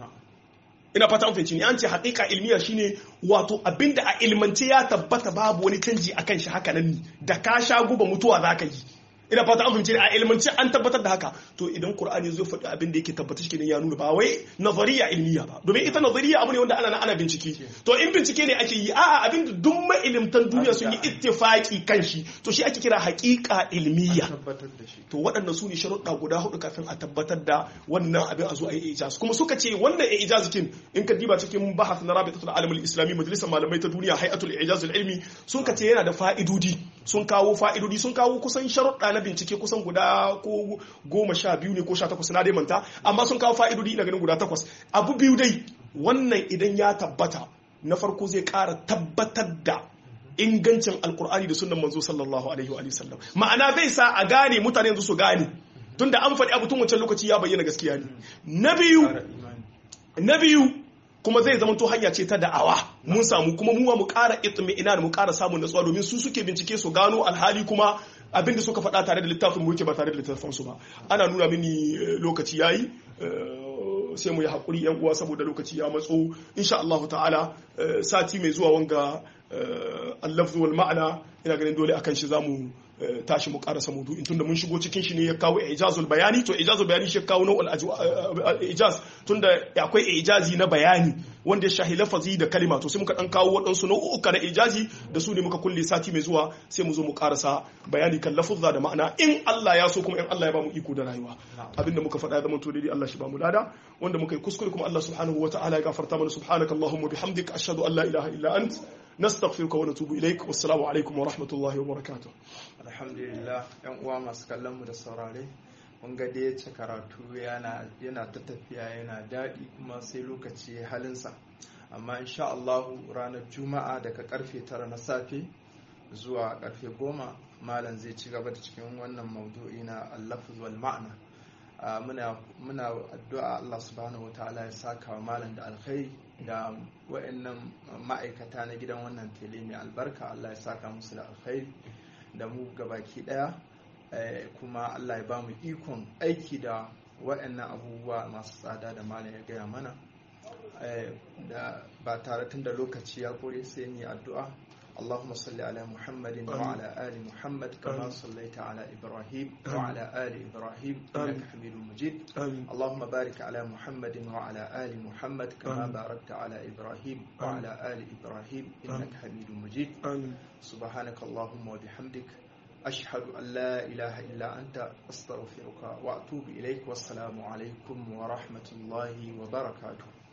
ina fata an fahimci ni an ce haƙiƙa ilmiya shine wato abin da a ilmance ya tabbata babu wani canji akan shi haka nan ne da ka sha guba mutuwa za ka yi ina fata an fahimci a ilmance an tabbatar da haka to idan qur'ani zai faɗi abin da yake tabbata shi ya nuna ba wai nazariya ilmiya ba domin ita nazariya abu ne wanda ana ana bincike to in bincike ne ake yi a'a abin da duk mailimtan duniya sun yi ittifaki kan shi to shi ake kira haƙiƙa ilmiya to waɗannan su ne sharuɗa guda hudu kafin a tabbatar da wannan abin a zo a yi ijaz kuma suka ce wannan ijaz kin in ka diba cikin bahas na rabitatul alamul islami majalisar malamai ta duniya hay'atul ijaz ilmi sun ka ce yana da fa'idodi sun kawo fa'idodi sun kawo kusan sharuɗa na bincike kusan guda ko goma sha biyu ne ko sha takwas na dai manta amma sun kawo fa'idodi ina ganin guda takwas abu biyu dai wannan idan ya tabbata na farko zai ƙara tabbatar da ingancin alkur'ani da sunan manzo sallallahu alaihi wa sallam ma'ana zai sa a gane mutane yanzu su gane tunda an faɗi abu tun wancan lokaci ya bayyana gaskiya ne na biyu na biyu kuma zai zama to hanya ce ta da'awa mun samu kuma mu mu ƙara itmi'ina mu ƙara samun natsuwa domin su suke bincike su gano alhali kuma abin da suka faɗa tare da littafin mu yake ba tare da littafin su ba ana nuna mini lokaci yayi sai mu yi hakuri yan uwa saboda lokaci ya matso insha Allah ta'ala sati mai zuwa wanga al-lafz wal ma'ana ina ganin dole akan shi zamu tashi mu karasa maudu'in tunda mun shigo cikin shi ne ya kawo ijazul bayani to ijazul bayani shi kawo nau'ul ijaz tunda akwai ijazi na bayani wanda ya shahi lafazi da kalima to sai muka dan kawo waɗansu nau'uka na ijazi da su ne muka kulle sati mai zuwa sai mu zo mu karasa bayani kan lafuzza da ma'ana in Allah ya so kuma in Allah ya ba mu iko da rayuwa abinda muka faɗa da to daidai Allah shi ba mu lada wanda muka yi kuskure kuma Allah subhanahu wataala ya gafarta mana subhanakallahumma bihamdika ashhadu an la ilaha illa ant نستغفرك ونتوب إليك والسلام عليكم ورحمة الله وبركاته الحمد لله yan uwa masu kallon mu da saurare mun ga dai yace karatu yana yana ta tafiya yana daɗi kuma sai lokaci halinsa amma insha Allah ranar juma'a daga karfe tara na safe zuwa karfe goma malam zai ci gaba da cikin wannan maudu'i na al-lafz wal ma'na muna muna addu'a Allah subhanahu wataala ya saka wa malam da alkhairi da wa'annan ma'aikata na gidan wannan tele mai albarka Allah ya saka musu da alkhairi da mu gabaki daya kuma Allah ya ba mu ikon aiki da wa'annan abubuwa masu tsada da malam ya gaya mana da ba tare tun da lokaci ya kore sai ni addu'a اللهم صل على محمد وعلى آل محمد كما صليت على إبراهيم وعلى آل إبراهيم إنك حميد مجيد اللهم بارك على محمد وعلى آل محمد كما باركت على إبراهيم وعلى آل إبراهيم إنك حميد مجيد سبحانك اللهم وبحمدك أشهد أن لا إله إلا أنت أستغفرك وأتوب إليك والسلام عليكم ورحمة الله وبركاته